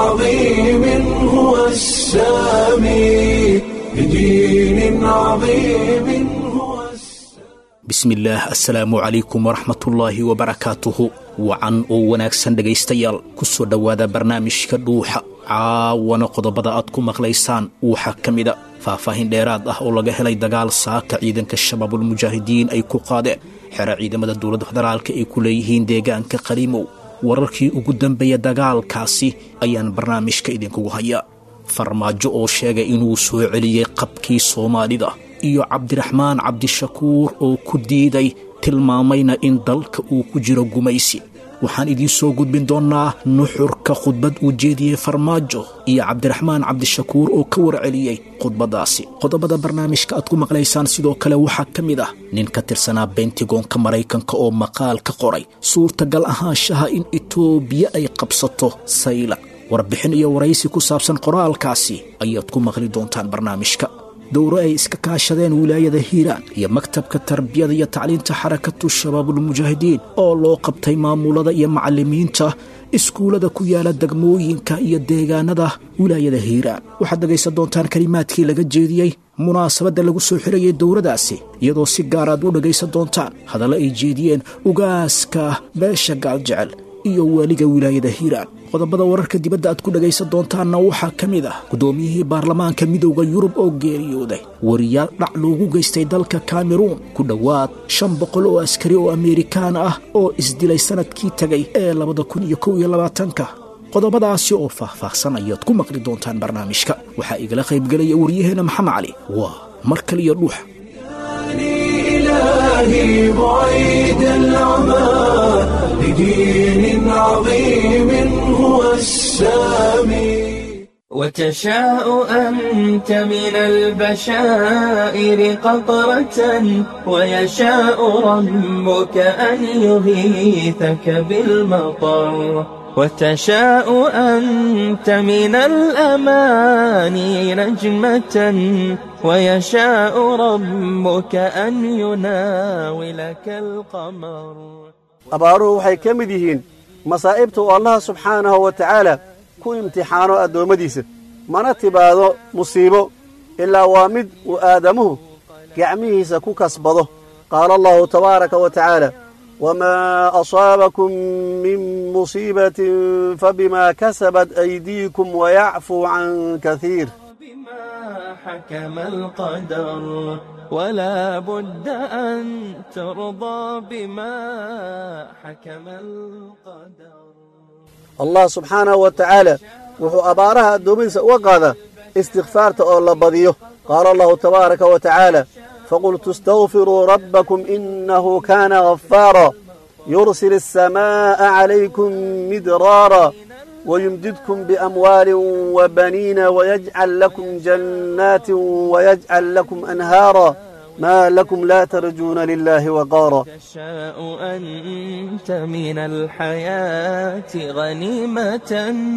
عظيم هو السامي بدين عظيم هو السامي bismillaah assalaamu calaykum waraxmatullaahi wabarakaatuhu wacan oo wanaagsan dhegaystayaal ku soo dhowaada barnaamijka dhuuxa caawana qodobada aad ku maqlaysaan waxaa ka mida faahfaahin dheeraad ah oo laga helay dagaal saaka ciidanka shabaabulmujaahidiin ay ku qaadeen xero ciidamada dowladda federaalka ay ku leeyihiin deegaanka qaliimow wararkii ugu dambeeya dagaalkaasi ayaan barnaamijka idinkugu hayaa farmaajo oo sheegay inuu soo celiyey qabkii soomaalida iyo cabdiraxmaan cabdishakuur oo ku diiday tilmaamayna in dalka uu ku jiro gumaysi waxaan idiin soo gudbin doonnaa nuxurka khudbad uu jeediyey farmaajo iyo cabdiraxmaan cabdishakuur oo ka warceliyey khudbaddaasi qodobada barnaamijka aad ku maqlaysaan sidoo kale waxaa ka mid ah nin ka tirsanaa bentigoonka maraykanka oo maqaal ka qoray suurtagal ahaanshaha in itoobiya ay qabsato sayla warbixin iyo waraysi ku saabsan qoraalkaasi ayaad ku maqli doontaan barnaamijka dowro ay iska kaashadeen wilaayada hiiraan iyo maktabka tarbiyada iyo tacliinta xarakatu shabaabulmujaahidiin oo loo qabtay maamulada iyo macalimiinta iskuullada ku yaala degmooyinka iyo deegaanada wilaayada hiiraan waxaad dhegaysan doontaan kelimaadkii laga jeediyey munaasabadda lagu soo xirayay dowradaasi iyadoo si gaar aad u dhegaysan doontaan hadallo ay jeediyeen ugaaska beesha gaaljecel iyo waaliga wilaayada hiiraan qodobada wararka dibadda aad ku dhagaysan doontaanna waxaa ka mid ah guddoomiyihii baarlamaanka midowda yurub oo geeriyooday wariyaal dhac loogu geystay dalka kameruun ku dhowaad shan boqol oo askari oo amerikaan ah oo isdilay sanadkii tegay ee labada kun iyo kow iyo labaatanka qodobadaasi oo faahfaahsan ayaad ku maqli doontaan barnaamijka waxaa igala qaybgelaya waryaheena maxamed cali waa mar kaliyo dhuuxa إلهي بعيد العمى لدين عظيم هو السامي وتشاء أنت من البشائر قطرة ويشاء ربك أن يغيثك بالمطر وتشاء أنت من الأماني نجمة ويشاء ربك أن يناولك القمر abaaruhu waxay ka mid yihiin masaa'ibta uu allaha subxaanahu wa tacaala ku imtixaano addoommadiisa mana tibaado musiibo ilaa waa mid uu aadamuhu gacmihiisa ku kasbado qaala allahu tabaaraka wa tacaala wamaa asaabakum min musiibatin fabimaa kasabat aydiikum wayacfuu can kasiir بما حكم القدر ولا بد أن ترضى بما حكم القدر allah subxaanahu wa tacaala wuxuu abaaraha addoommadiisa uga qaadaa istikfaarta oo la badiyo qaala allahu tabaaraka wa tacaala faqultu istagfiruu rabbakum innahu kaana ghafaara yursil الsamaaءa calaykum midraara ويمددكم بأموال وبنين ويجعل لكم جنات ويجعل لكم أنهارا ما لكم لا ترجون لله وقارا تشاء أنت من الحياة غنيمة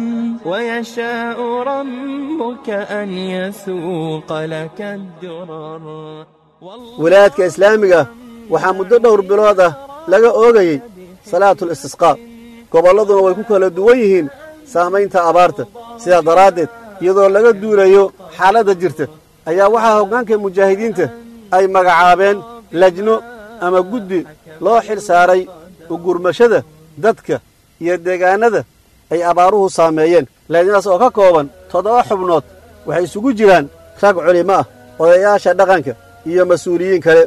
ويشاء ربك أن يسوق لك الدرر wilaayadka islaamiga waxaa muddo dhowr bilood ah laga oogayey salaatul istisqaa gobolladuna way ku kala duwan yihiin saamaynta abaarta sidaa daraaddeed iyadoo laga duulayo xaaladda jirta ayaa waxaa hoggaanka mujaahidiinta ay magacaabeen lajno ama guddi loo xil saaray ugurmashada dadka iyo deegaannada ay abaaruhu saameeyeen lajnadaas oo ka kooban toddoba xubnood waxay isugu jiraan rag culimo ah odayaasha dhaqanka iyo mas-uuliyiin kale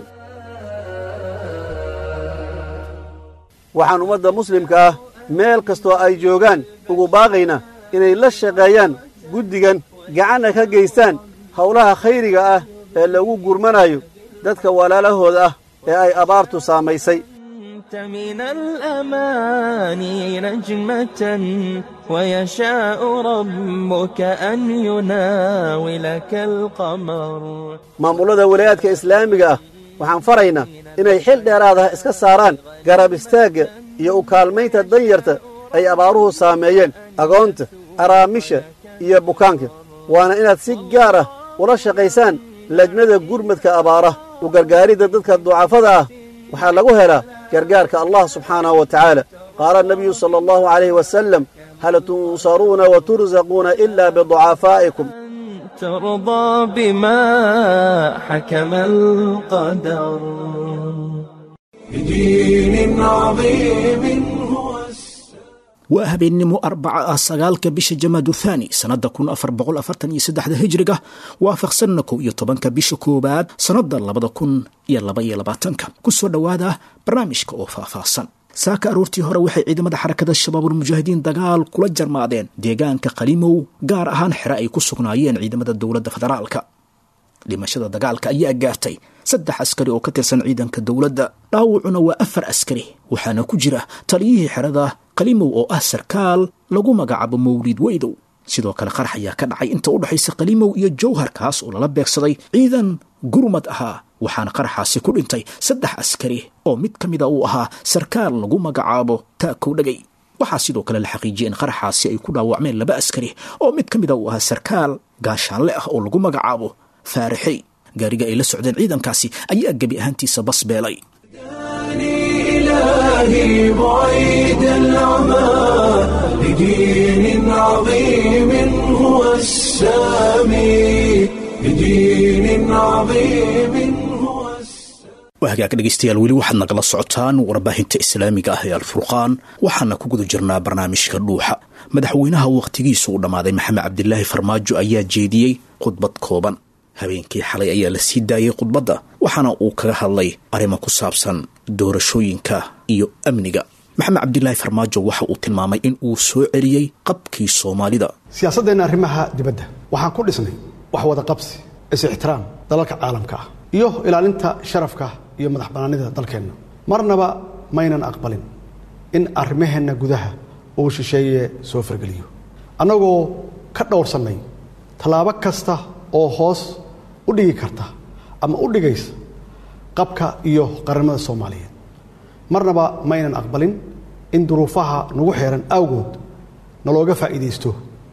waxaan ummadda muslimka ah meel kastoo ay joogaan ugu baaqaynaa inay la shaqeeyaan guddigan gacanna ka geystaan howlaha khayriga ah ee lagu gurmanayo dadka walaalahooda ah ee ay abaartu saamaysay أنت من الأماني نجمة ويشاء ربك أن يناولك القمر maamullada walaayaadka islaamiga ah waxaan faraynaa inay xil dheeraadaha iska saaraan garab istaagga iyo u kaalmaynta danyarta ay abaaruhu saameeyeen agoonta araamisha iyo bukaanka waana inaad si gaar ah ula shaqaysaan lajnada gurmadka abaaraha u gargaaridda dadka ducafada ah waxaa lagu helaa gargaarka allah subxaanahu wa tacaala qaala nabiyu sala allahu calayhi wasalam hal tunsaruuna wa tursaquuna ila biducafaa'ikum ترضى بما حكم القدر بدين عظيم هو waa habeennimo arbaca ah sagaalka bisha jamaadu thaani sannadda kun afar boqol afartan iyo saddexda hijriga waafaqsanna kow iyo tobanka bisha koowaad sannadda labada kun iyo laba iyo labaatanka ku soo dhowaada barnaamijka oo faahfaahsan saaka aroortii hore waxay ciidamada xarakada shabaabulmujaahidiin dagaal kula jarmaadeen deegaanka qalimow gaar ahaan xere ay ku sugnaayeen ciidamada dowladda federaalka dhimashada dagaalka ayaa gaartay saddex askari oo ka tirsan ciidanka dowladda dhaawacuna waa afar askari waxaana ku jira taliyihii xerada qalimow oo ah sarkaal lagu magacaabo mawliid weydow sidoo kale qarax ayaa ka dhacay inta u dhexaysa qalimow iyo jowhar kaas oo lala beegsaday ciidan gurmad ahaa waxaana qaraxaasi ku dhintay saddex askari oo mid ka mida uu ahaa sarkaal lagu magacaabo taakow dhagay waxaa sidoo kale la xaqiijiyay in qaraxaasi ay ku dhaawacmeen laba askari oo mid ka mida uu ahaa sarkaal gaashaanle ah oo lagu magacaabo faarixey gaariga ay la socdeen ciidankaasi ayaa gebi ahaantiisa bas beelay إلهي بعيد العمى لدين عظيم هو السامي لدين عظيم هو السامي waa hagaag dhegaystayaal weli waxaad nagala socotaan warbaahinta islaamiga ah ee alfurqaan waxaana ku guda jirnaa barnaamijka dhuuxa madaxweynaha wakhtigiisu u dhammaaday maxamed cabdilaahi farmaajo ayaa jeediyey khudbad kooban habeenkii xalay ayaa la sii daayey khudbadda waxaana uu kaga hadlay arrimo ku saabsan doorashooyinka iyo amniga maxamed cabdilaahi farmaajo waxa uu tilmaamay in uu soo celiyey qabkii soomaalida siyaasaddeenna arrimaha dibadda waxaan ku dhisnay wax wada qabsi is-ixtiraam dalalka caalamka ah iyo ilaalinta sharafka iyo madax bannaanida dalkeenna marnaba maynan aqbalin in arrimaheenna gudaha uu shisheeye soo fargeliyo annagoo ka dhowrsannay tallaabo kasta oo hoos u dhigi karta ama u dhigaysa qabka iyo qarannimada soomaaliyeed marnaba maynan aqbalin in duruufaha nagu xeeran awgood nalooga faa'iidaysto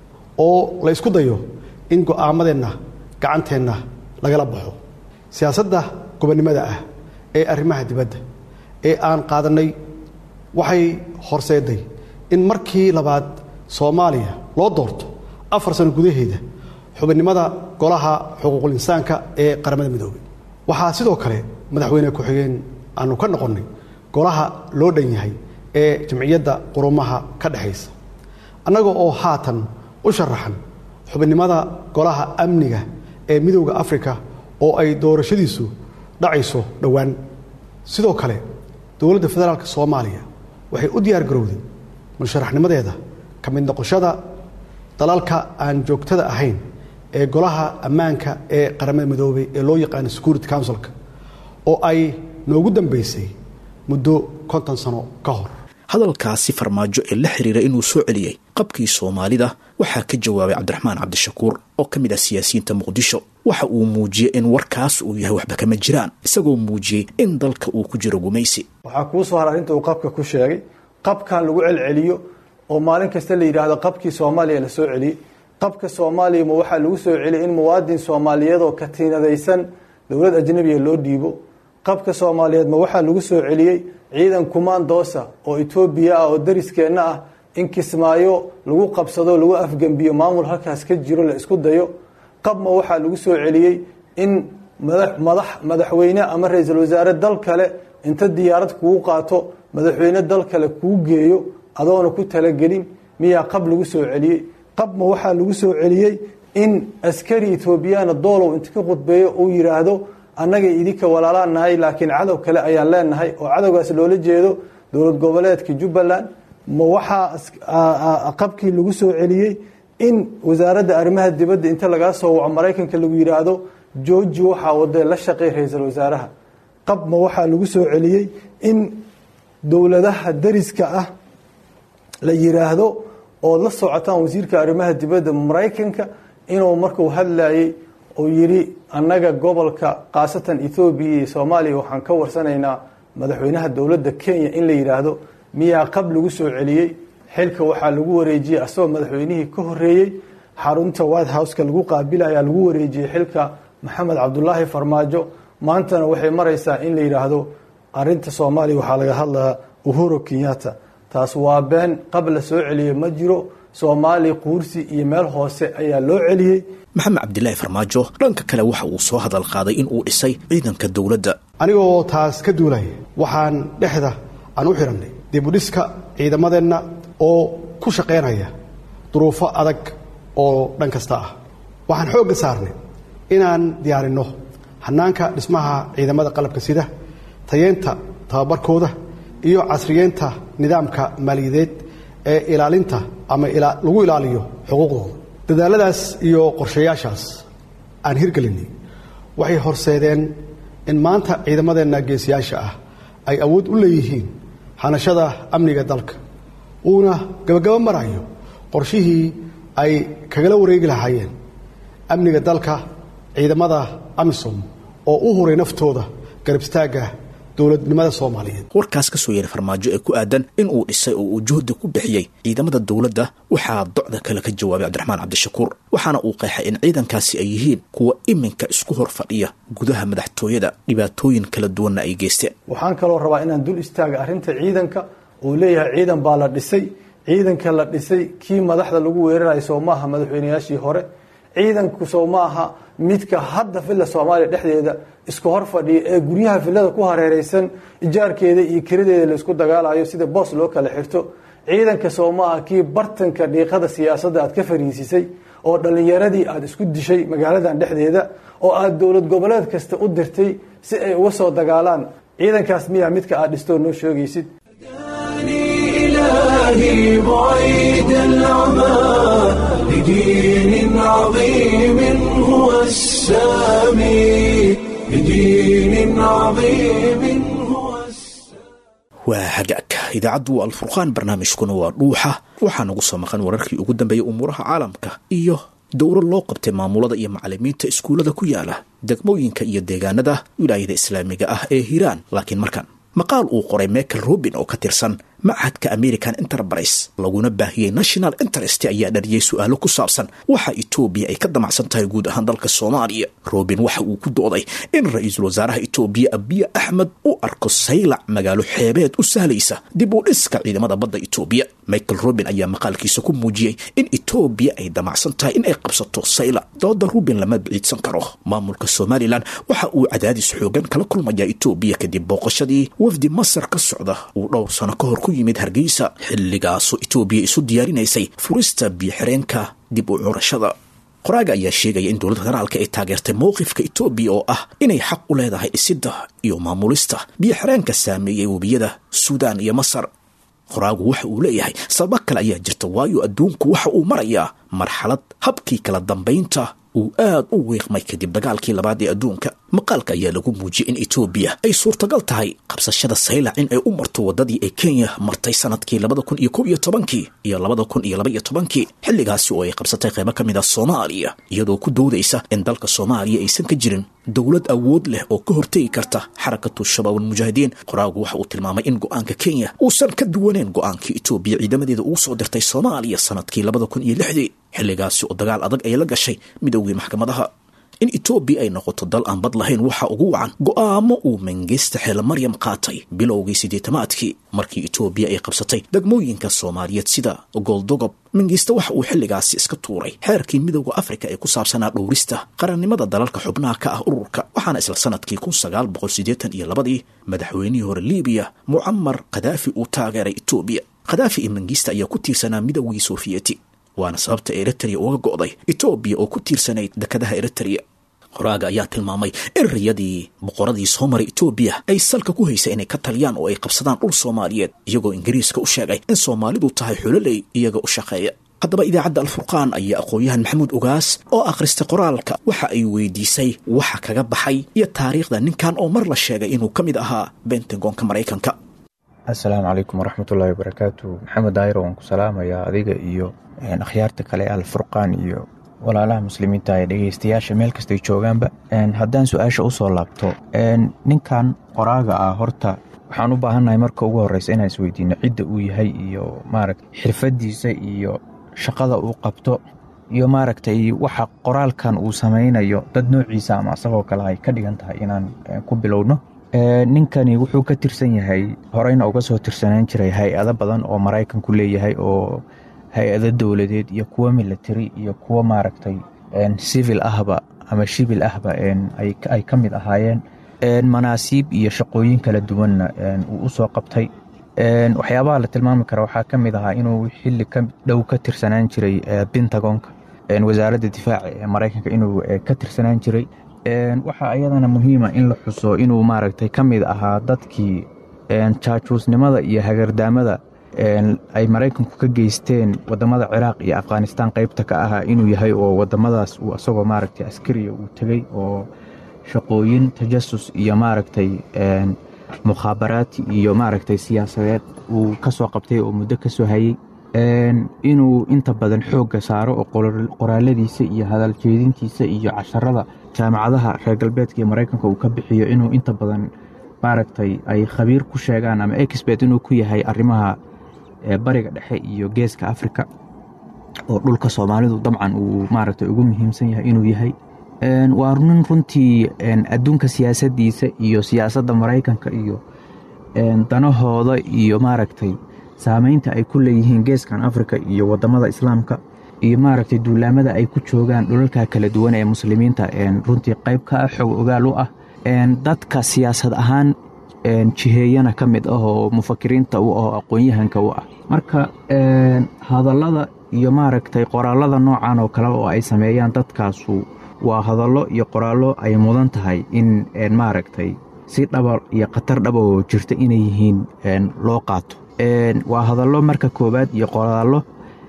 oo la ysku dayo in go'aamadeenna gacanteenna lagala baxo siyaasadda gobonnimada ah ee arrimaha dibadda ee aan qaadannay waxay horseeday in markii labaad soomaaliya loo doorto afar sano gudaheeda xubinnimada golaha xuquuqul insaanka ee qaramada midoobay waxaa sidoo kale madaxweyne ku-xigeen aanu ka noqonnay golaha loo dhan yahay ee jamciyadda qurumaha ka dhexaysa annaga oo haatan u sharaxan xubinnimada golaha amniga ee midowda afrika oo ay doorashadiisu dhacayso dhowaan sidoo kale dowladda federaalka soomaaliya waxay u diyaar garowday musharaxnimadeeda ka mid noqoshada dalalka aan joogtada ahayn ee golaha ammaanka ee qaramada midoobay ee loo yaqaano security councilka oo ay noogu dambaysay muddo konton sano ka hor hadalkaasi farmaajo ee la xiriira inuu soo celiyey qabkii soomaalida waxaa ka jawaabay cabdiraxmaan cabdishakuur oo ka mid ah siyaasiyiinta muqdisho waxa uu muujiyey in warkaas uu yahay waxba kama jiraan isagoo muujiyey in dalka uu ku jiro gumaysi waxaa kuu soo har arrinta uu qabka ku sheegay qabkan lagu celceliyo oo maalin kasta la yidhaahdo qabkii soomaaliya la soo celiyey qabka soomaaliya ma waxaa lagu soo celiyay in muwaadin soomaaliyeedoo katiinadaysan dowlad ajnabiga loo dhiibo qabka soomaaliyeed ma waxaa lagu soo celiyey ciidan kumaandoosa oo etoobiya ah oo dariskeenna ah in kismaayo lagu qabsado lagu afgembiyo maamul halkaas ka jiro la isku dayo qab ma waxaa lagu soo celiyey in madax madaxweyne ama ra-iisul wasaare dal kale inta diyaarad kugu qaato madaxweyne dal kale kuu geeyo adoona ku talagelin miyaa qab lagu soo celiyey qab ma waxaa lagu soo celiyey in askari etoobiyana doolow inta ka khudbeeyo uu yidhaahdo annaga idinka walaalaan nahay laakiin cadow kale ayaan leenahay oo cadowgaas loola jeedo dowlad goboleedka jubbaland ma waxaa qabkii lagu soo celiyey in wasaaradda arrimaha dibadda inta lagaa soo waco maraykanka lagu yidhaahdo georgi waxaa wadee la shaqey ra-iisul wasaaraha qab ma waxaa lagu soo celiyey in dowladaha dariska ah la yidhaahdo ood la socotaan wasiirka arrimaha dibadda maraykanka inuu markuu hadlayey uu yidhi annaga gobolka khaasatan ethoobiya iyo soomaaliya waxaan ka warsanaynaa madaxweynaha dowladda kenya in la yidhaahdo miyaa qab lagu soo celiyey xilka waxaa lagu wareejiyey asagoo madaxweynihii ka horeeyey xarunta white houseka lagu qaabilayaa lagu wareejiyey xilka maxamed cabdulaahi farmaajo maantana waxay maraysaa in la yidhaahdo arinta soomaaliya waxaa laga hadlayaa uhuru kenyatta taas waa been qab la soo celiyey ma jiro soomaaliya quursi iyo meel hoose ayaa loo celiyey maxamed cabdilaahi farmaajo dhanka kale waxa uu soo hadal qaaday in uu dhisay ciidanka dowladda anigoo taas ka duulaya waxaan dhexda aan u xidhannay dibudhiska ciidamadeenna oo ku shaqaynaya duruufo adag oo dhan kasta ah waxaan xoogga saarnay inaan diyaarinno hannaanka dhismaha ciidamada qalabka sida tayeenta tababarkooda iyo casriyeynta nidaamka maaliyadeed ee ilaalinta ama lagu ilaaliyo xuquuqdooda dadaaladaas iyo qorshayaashaas aan hirgelinay waxay horseedeen in maanta ciidamadeenna geesiyaasha ah ay awood u leeyihiin hanashada amniga dalka uuna gabagabo marayo qorshihii ay kagala wareegi lahaayeen amniga dalka ciidamada amisom oo u huray naftooda garab istaagga dowladnimada soomaaliyeed warkaas ka soo yeeray farmaajo ee ku aadan in uu dhisay oo uu juhdi ku bixiyey ciidamada dowladda waxaa docda kale ka jawaabay cabdiraxmaan cabdishakuur waxaana uu qeexay in ciidankaasi ay yihiin kuwa iminka isku hor fadhiya gudaha madaxtooyada dhibaatooyin kala duwanna ay geysteen waxaan kaloo rabaa inaan dul istaaga arrinta ciidanka uu leeyahay ciidan baa la dhisay ciidanka la dhisay kii madaxda lagu weerarayo soo maaha madaxweynayaashii hore ciidanku soo maaha midka hadda villa soomaaliya dhexdeeda isku hor fadhiya ee guryaha villada ku hareereysan ijaarkeeda iyo kiradeeda laisku dagaalayo sida boos loo kala xirto ciidanka soo maaha kii bartanka dhiiqada siyaasadda aad ka fariisisay oo dhallinyaradii aad isku dishay magaaladan dhexdeeda oo aad dowlad goboleed kasta u dirtay si ay uga soo dagaalaan ciidankaas miyaa midka aad dhistoo noo sheegaysid إلهي بعيد العمى لدين عظيم هو السامي لدين عظيم هو السامي waa hagaag idaacaddu waa alfurqaan barnaamijkuna waa dhuuxa waxaa nagu soo maqan wararkii ugu dambeeyey umuuraha caalamka iyo dowro loo qabtay maamulada iyo macalimiinta iskuullada ku yaala degmooyinka iyo deegaanada wilaayada islaamiga ah ee hiiraan laakiin markan maqaal uu qoray michael robin oo ka tirsan machadka american enterprise laguna baahiyey national interest ayaa dhariyey su-aalo ku saabsan waxa etoobiya ay ka damacsan tahay guud ahaan dalka soomaaliya robin waxa uu ku dooday in ra-iisul wasaaraha etoobiya abiya axmed u arko saylac magaalo xeebeed u sahlaysa dib u dhiska ciidamada badda etoobiya michael robin ayaa maqaalkiisa ku muujiyey in etoobiya ay damacsan tahay in ay qabsato saylac dooda rubin lama biciidsan karo maamulka somalilan waxa uu cadaadis xoogan kala kulmayaa etoobiya kadib booqashadii wafdi masar ka socda uu dhowr sano ka hor ku yimid hargeysa xilligaasoo etoobiya isu diyaarinaysay furista biyoxireenka dib u curashada qoraaga ayaa sheegaya in dowladda federaalka ay taageertay mowqifka etoobiya oo ah inay xaq u leedahay dhisidda iyo maamulista biyoxireenka saameeyey webiyada suudaan iyo masar qoraagu waxa uu leeyahay sababo kale ayaa jirta waayo adduunku waxa uu marayaa marxalad habkii kala dambaynta uu aad u wiiqmay kadib dagaalkii labaad ee adduunka maqaalka ayaa lagu muujiyey in etoobiya ay suurtagal tahay qabsashada saylac in ay u marto waddadii ay kenya martay sanadkii labada kun iyo kow iyo tobankii iyo labada kun iyo laba iyo tobankii xilligaasi oo ay qabsatay qaybo ka mid ah soomaaliya iyadoo ku doodaysa in dalka soomaaliya aysan ka jirin dowlad awood leh oo ka hortegi karta xarakatu shabaab almujaahidiin qoraagu waxa uu tilmaamay in go-aanka kenya uusan ka duwaneen go-aankii etoobiya ciidamadeeda ugu soo dirtay soomaaliya sanadkii labada kun iyo lixdii xilligaasi oo dagaal adag ay la gashay midoogii maxkamadaha in etoobiya ay noqoto dal aan bad lahayn waxaa ugu wacan go'aamo uu mangeysta xeele maryam qaatay bilowgii siddeetamaadkii markii etoobiya ay qabsatay degmooyinka soomaaliyeed sida gooldogob mangeysta waxa uu xilligaasi iska tuuray xeerkii midowda afrika ee ku saabsanaa dhowrista qarannimada dalalka xubnaha ka ah ururka waxaana isla sanadkii kun sagaal boqol siddeetan iyo labadii madaxweynihii hore libiya mucamar khadaafi uu taageeray etoobiya khadaafi iyo mangeysta ayaa ku tiirsanaa midowgii sofiyeeti waana sababta eritrea uga go'day etoobiya oo ku tiirsanayd dekadaha eritrea qoraaga ayaa tilmaamay in riyadii boqoradii soo maray etoobiya ay salka ku haysay inay ka taliyaan oo ay qabsadaan dhul soomaaliyeed iyagoo ingiriiska u sheegay in soomaalidu tahay xuloley iyaga u shaqeeya haddaba idaacadda alfurqaan ayaa aqoon-yahan maxamuud ogaas oo akhristay qoraalka waxa ay weydiisay waxa kaga baxay iyo taariikhda ninkan oo mar la sheegay inuu ka mid ahaa bentagonka maraykanka assalaamu calaykum waraxmatullaahi wabarakaatu maxamed daayiro waan ku salaamayaa adiga iyo akhyaarta kale alfurqaan iyo walaalaha muslimiinta ee dhegeystayaasha meel kastay joogaanba haddaan su-aasha usoo laabto ninkan qoraaga ah horta waxaan u baahannahay marka ugu horeysa inaan isweydiino cidda uu yahay iyo maaragta xirfadiisa iyo shaqada uu qabto iyo maaragtay waxa qoraalkan uu samaynayo dad noociisa ama asagoo kale ay ka dhigan tahay inaan ku bilowno ninkani wuxuu ka tirsan yahay horeyna uga soo tirsanaan jiray hay-ado badan oo maraykanku leeyahay oo hay-ado dowladeed iyo kuwo military iyo kuwo maaragtay civil ahba ama shibil ahba ay ka mid ahaayeen manaasiib iyo shaqooyin kala duwanna uu u soo qabtay waxyaabaha la tilmaami kara waxaa ka mid ahaa inuu xili ka dhow ka tirsanaan jiray pentagonka wasaaradda difaaca ee maraykanka inuu ka tirsanaan jiray waxaa iyadana muhiima in la xuso inuu maaragtay ka mid ahaa dadkii jaajuusnimada iyo hagardaamada ay maraykanku ka geysteen wadamada ciraaq iyo afghanistaan qeybta ka ahaa inuu yahay oo wadamadaas uu asagoo maaragtay askariya uu tegey oo shaqooyin tajasus iyo maaragtay mukhaabaraati iyo maaragtay siyaasadeed uu ka soo qabtay oo muddo ka soo hayey inuu inta badan xoogga saaro oo qoraaladiisa iyo hadal jeedintiisa iyo casharada jaamacadaha reer galbeedka iyo maraykanka uu ka bixiyo inuu inta badan maaragtay ay khabiir ku sheegaan ama expert inuu ku yahay arrimaha bariga dhexe iyo geeska africa oo dhulka soomaalidu dabcan uu maaragtay ugu muhiimsan yahay inuu yahay waa nin runtii adduunka siyaasaddiisa iyo siyaasadda maraykanka iyo danahooda iyo maaragtay saameynta ay ku leeyihiin geeskan africa iyo wadamada islaamka iyo maaragtay duulaamada ay ku joogaan dhulalka kala duwan ee muslimiinta runtii qayb ka ah xog ogaal u ah dadka siyaasad ahaan jiheeyana ka mid ah oo mufakiriinta u ah oo aqoon-yahanka u ah marka hadallada iyo maaragtay qoraalada noocan oo kale oo ay sameeyaan dadkaasu waa hadallo iyo qoraallo ay mudan tahay in maaragtay si dhaba iyo khatar dhaba oo jirta inay yihiin loo qaato waa hadallo marka koowaad iyo qoraallo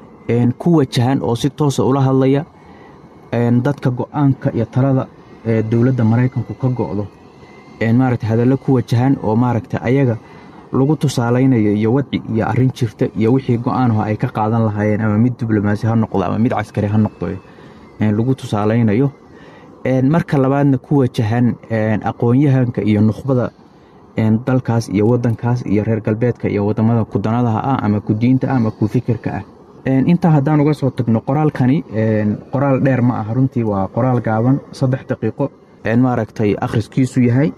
ku wajahan oo si toosa ula hadlaya dadka go-aanka iyo talada ee dowladda maraykanku ka go-do maaragtay hadallo ku wajahan oo maaragtay ayaga lagu tusaalaynayo iyo wadci iyo arrin jirta iyo wixii go-aanho ay ka qaadan lahaayeen ama mid diblomaasi ha noqdo ama mid caskari ha noqdo lagu tusaalaynayo marka labaadna ku wajahan aqoon-yahanka iyo nukhbada dalkaas iyo wadankaas iyo reer galbeedka iyo wadamada kudanadaha ah ama kudiinta ah ama ku fikirka ah intaa haddaan uga soo tagno qoraalkani qoraal dheer ma ah runtii waa qoraal gaaban saddex daqiiqo maaragtay akhriskiisu yahay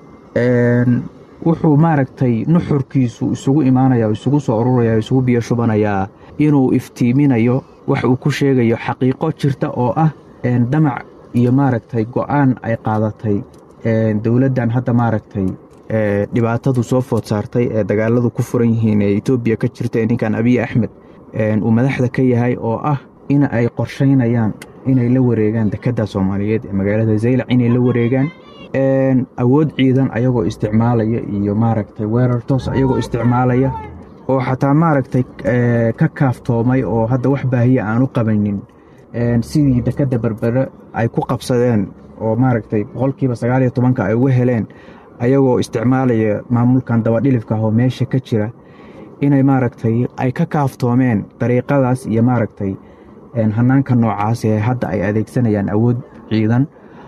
wuxuu maaragtay nuxurkiisu isugu imaanaya isugu soo ururaya isugu biyo shubanayaa inuu iftiiminayo wax uu ku sheegayo xaqiiqo jirta oo ah damac iyo maaragtay go-aan ay qaadatay dowladdan hadda maaragtay dhibaatadu soo food saartay ee dagaaladu ku furan yihiin ee etoobiya ka jirta ee ninkan abiy axmed uu madaxda ka yahay oo ah in ay qorshaynayaan inay la wareegaan dekedda soomaaliyeed ee magaalada zaylac inay la wareegaan awood ciidan ayagoo isticmaalaya iyo maaragtay weerar toos ayagoo isticmaalaya oo xataa maaragtay ka kaaftoomay oo hadda wax baahiya aan u qabanin sidii dekedda berbere ay ku qabsadeen oo maaragtay boqolkiiba sagaaliyo tobanka ay uga heleen ayagoo isticmaalaya maamulkan dabadhilifka ah oo meesha ka jira inay maaragtay ay ka kaaftoomeen dariiqadaas iyo maaragtay hanaanka noocaas ee hadda ay adeegsanayaan awood ciidan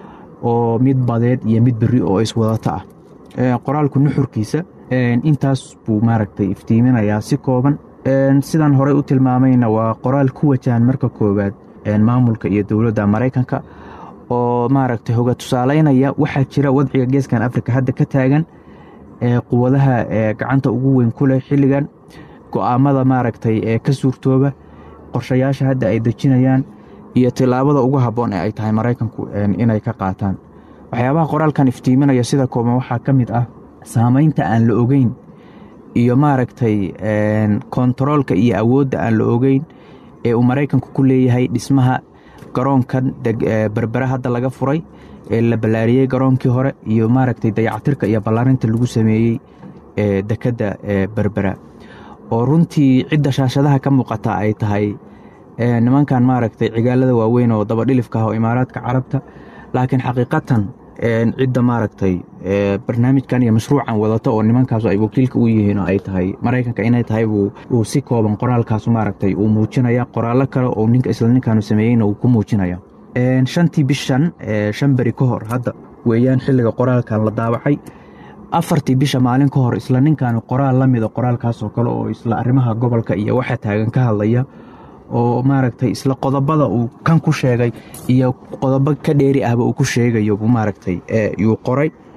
oo mid badeed iyo mid beri oo iswadata ah qoraalku nuxurkiisa intaas buu maaragtay iftiiminayaa si kooban sidaan horey u tilmaamayna waa qoraal ku wajahan marka koowaad maamulka iyo dowladda maraykanka oo maaragtay hoga tusaalaynaya waxaa jira wadciga geeskan africa hadda ka taagan quwadaha gacanta ugu weyn ku leh xilligan go-aamada maaragtay ee ka suurtooba qorshayaasha hadda ay dejinayaan iyo tilaabada ugu habboon ee ay tahay maraykanku inay ka qaataan waxyaabaha qoraalkan iftiiminaya sida kooban waxaa ka mid ah saamaynta aan la ogeyn iyo maaragtay kontaroolka iyo awoodda aan la ogeyn ee uu maraykanku ku leeyahay dhismaha garoonkan berbere hadda laga furay ee la ballaariyey garoonkii hore iyo maaragtay dayacatirka iyo ballaarinta lagu sameeyey ee dekedda berbera oo runtii cidda shaashadaha ka muuqata ay tahay nimankan maaragtay cigaalada waaweyn oo dabadhilifka ah oo imaaraadka carabta laakiin xaqiiqatan cidda maaragtay barnaamijkan iyo mashruucan wadata oo nimankaasu ay wakiilka u yihiin oo ay tahay maraykanka inay tahay uu si kooban qoraalkaasu maaragtay uu muujinaya qoraallo kale oo ninka isla ninkaanu sameeyeyna uu ku muujinaya shantii bishan shan beri ka hor hadda weeyaan xilliga qoraalkan la daawacay afartii bisha maalin ka hor isla ninkan qoraal la mida qoraalkaasoo kale oo isla arrimaha gobolka iyo waxa taagan ka hadlaya oo maaragtay isla qodobada uu kan ku sheegay iyo qodobo ka dheeri ahba uu ku sheegayo buu maaragtay yuu qoray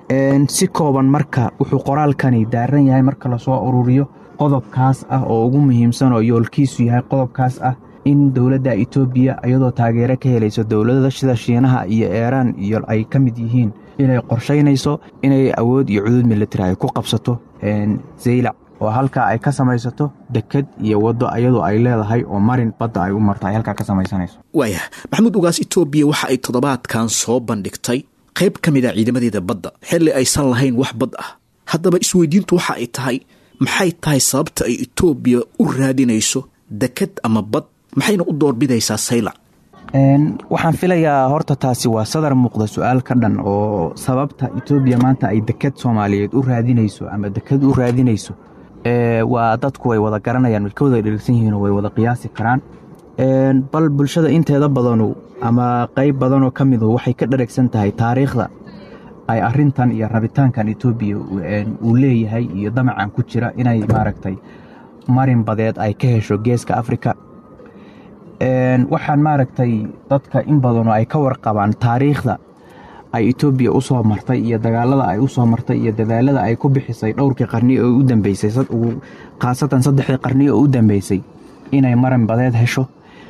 si kooban marka wuxuu qoraalkani daaran yahay marka lasoo ururiyo qodobkaas ah oo ugu muhiimsan oo yoolkiisu yahay qodobkaas ah in dowladda etoobiya iyadoo taageero ka helayso dowladada sida shiinaha iyo eeraan iyo ay ka mid yihiin inay qorshaynayso inay awood iyo cudud militari ay ku qabsato zaylac oo halkaa ay ka samaysato deked iyo waddo ayadoo ay leedahay oo marin badda ay u marto ay halkaa ka samaysanayso waayah maxamuud ugaas etoobiya waxa ay toddobaadkan soo bandhigtay qayb ka mid a ciidamadeeda badda xilli aysan lahayn wax bad ah haddaba isweydiintu waxa ay tahay maxay tahay sababta ay etoobiya u raadinayso deked ama bad maxayna u doorbidaysaa saylac waxaan filayaa horta taasi waa sadar muuqda su-aal ka dhan oo sababta etoobiya maanta ay deked soomaaliyeed u raadinayso ama deked u raadinayso waa dadku way wada garanayaan way ka wada dheregsan yihiin oo way wada qiyaasi karaan bal bulshada inteeda badanu ama qayb badanoo ka midu waxay ka dheregsan tahay taariikhda ay arintan iyo rabitaankan etoobiya uu leeyahay iyo damacan ku jira inay maaragtay marin badeed ay ka hesho geeska afrika waxaan maaragtay dadka in badanoo ay ka warqabaan taariikhda ay etoobiya u soo martay iyo dagaalada ay u soo martay iyo dadaalada ay ku bixisay dhowrkii qarni oo u dambeysay khaasatan saddexdii qarni oo u dambeysay inay marin badeed hesho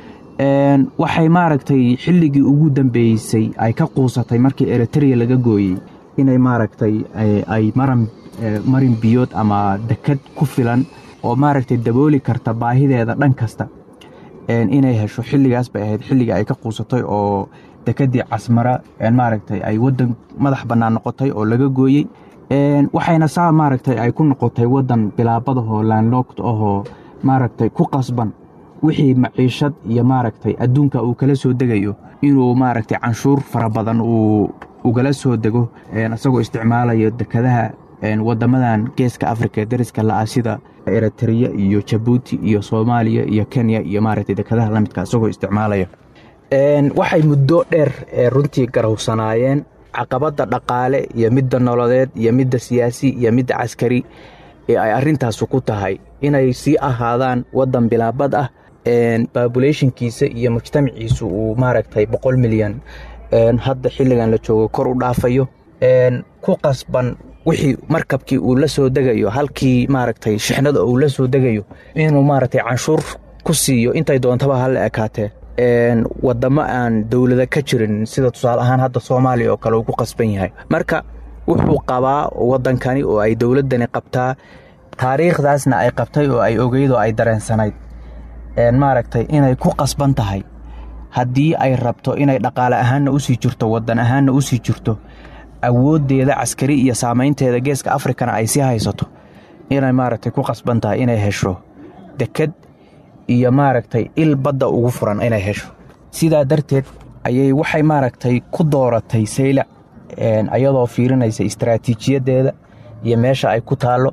waxay maaragtay xilligii ugu dambeysay ay ka quusatay markii eritrea laga gooyey inay maaragtay ay marin biyood ama deked ku filan oo maaragtay dabooli karta baahideeda dhan kasta inay hesho xilligaas bay ahayd xilligii ay ka quusatay oo dekedii casmara maaragtay ay wadan madax bannaan noqotay oo laga gooyey waxayna saa maaragtay ay ku noqotay wadan bilaabadahoo laanloogta ahoo maaragtay ku qasban wixii maciishad iyo maaragtay adduunka uu kala soo degayo inuu maaragtay canshuur fara badan uu ugala soo dego isagoo isticmaalayo dekadaha wadamadan geeska afrika ee dariska la-ah sida eritrea iyo jabuuti iyo soomaaliya iyo kenya iyo maaragtay dekadaha lamidka isagoo isticmaalaya waxay muddo dheer runtii garowsanaayeen caqabadda dhaqaale iyo midda nololeed iyo midda siyaasi iyo midda caskari ee ay arintaasu ku tahay inay sii ahaadaan wadan bilaabad ah babulationkiisa iyo mujtamaciisu uu maaragtay boqol milyan hadda xilligan la joogo kor u dhaafayo ku qasban wixii markabkii uu la soo degayo halkii maaragtay shixnada uu la soo degayo inuu maaragtay canshuur ku siiyo intay doontaba hala ekaatee wadamo aan dowlada ka jirin sida tusaale ahaan hadda soomaaliya oo kale uu ku qasban yahay marka wuxuu qabaa wadankani oo ay dowladani qabtaa taariikhdaasna ay qabtay oo ay ogeyd oo ay dareensanayd maaragtay inay ku qasban tahay haddii ay rabto inay dhaqaale ahaanna usii jirto wadan ahaanna usii jirto awooddeeda caskari iyo saamaynteeda geeska afrikana ay sii haysato inay maaragtay ku qasban tahay inay hesho deked iyo maaragtay il badda ugu furan inay hesho sidaa darteed ayay waxay maaragtay ku dooratay saylac ayadoo fiirinaysa istaraatiijiyadeeda iyo meesha ay ku taallo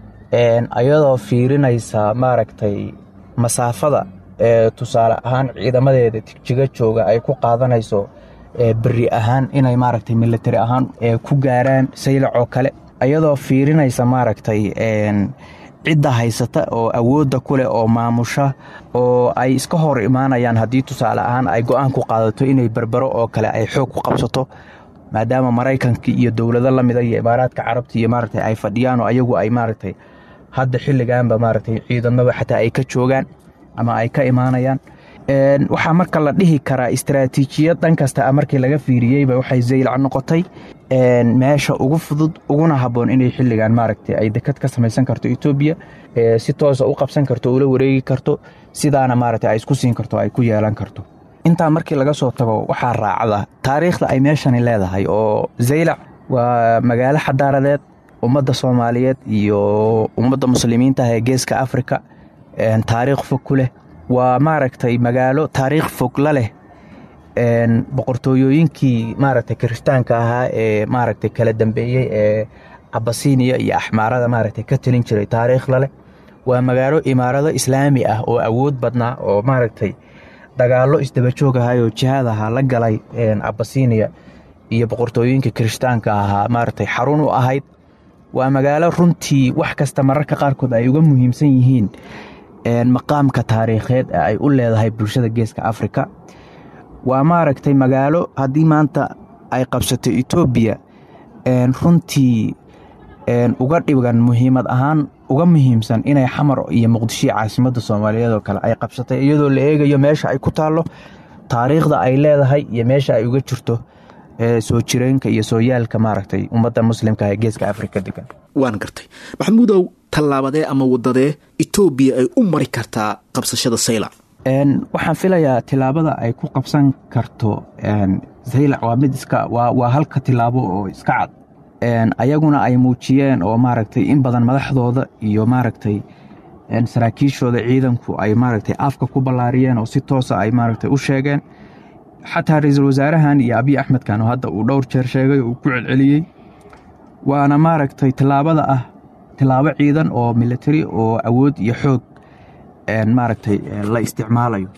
ayadoo fiirinaysa maaragtay masaafada ee tusaale ahaan ciidamadeeda tigjiga jooga ay ku qaadanayso beri ahaan inay maaragtay militari ahaan ku gaaraan saylac oo kale ayadoo fiirinaysa maaragtay cidda haysata oo awoodda ku leh oo maamusha oo ay iska hor imaanayaan haddii tusaale ahaan ay go-aan ku qaadato inay berbero oo kale ay xoog ku qabsato maadaama maraykanka iyo dowlado lamida iyo imaaraadka carabta iyo maaragtay ay fadhiyaan oo ayagu ay maaragtay hadda xilliganba maaragtay ciidamaba xataa ay ka joogaan ama ay ka imaanayaan waxaa marka la dhihi karaa istaraatiijiyad dhan kasta markii laga fiiriyeyba waxay zaylac noqotay meesha ugu fudud uguna habboon inay xilligan maaragtay ay dekad ka samaysan karto etoobiya si toosa u qabsan karto ula wareegi karto sidaana maaragtay ay isku siin karto ay ku yeelan karto intaa markii laga soo tago waxaa raacda taariikhda ay meeshani leedahay oo zaylac waa magaalo xadaaradeed ummadda soomaaliyeed iyo ummadda muslimiinta ah ee geeska afrika taariikh fog ku leh waa maaragtay magaalo taariikh fog la leh boqortooyooyinkii maaragtay kiristaanka ahaa ee maaragtay kala dambeeyey ee cabasiiniya iyo axmaarada maaragtay ka telin jiray taariikh laleh waa magaalo imaarado islaami ah oo awood badnaa oo maaragtay dagaallo isdabajoog ahay oo jihaad ahaa la galay cabasiiniya iyo boqortooyinka kiristaanka ahaa maaragtay xarun u ahayd waa magaalo runtii wax kasta mararka qaarkood ay uga muhiimsan yihiin maqaamka taariikheed ee ay u leedahay bulshada geeska afrika waa maaragtay magaalo haddii maanta ay qabsato etoobiya runtii uga dhigan muhiimad ahaan uga muhiimsan inay xamar iyo muqdisho caasimadda soomaaliyeed oo kale ay qabsatay iyadoo la eegayo meesha ay ku taallo taariikhda ay leedahay iyo meesha ay uga jirto soo jireenka iyo sooyaalka maaragtay ummadda muslimka ee geeska afrika degan waan gartay maxamuudow tallaabadee ama wadadee etoobiya ay u mari kartaa qabsashada saylac waxaan filayaa tilaabada ay ku qabsan karto saylac waa mid iska waa halka tilaabo oo iska cad ayaguna ay muujiyeen oo maaragtay in badan madaxdooda iyo maaragtay saraakiishooda ciidanku ay maaragtay afka ku ballaariyeen oo si toosa ay maaragtay u sheegeen xataa ra-iisul wasaarahan iyo abiy axmedkan oo hadda uu dhowr jeer sheegay oo uu ku celceliyey waana maaragtay tilaabada ah tilaabo ciidan oo military oo awood iyo xoog maaragtay la isticmaalayo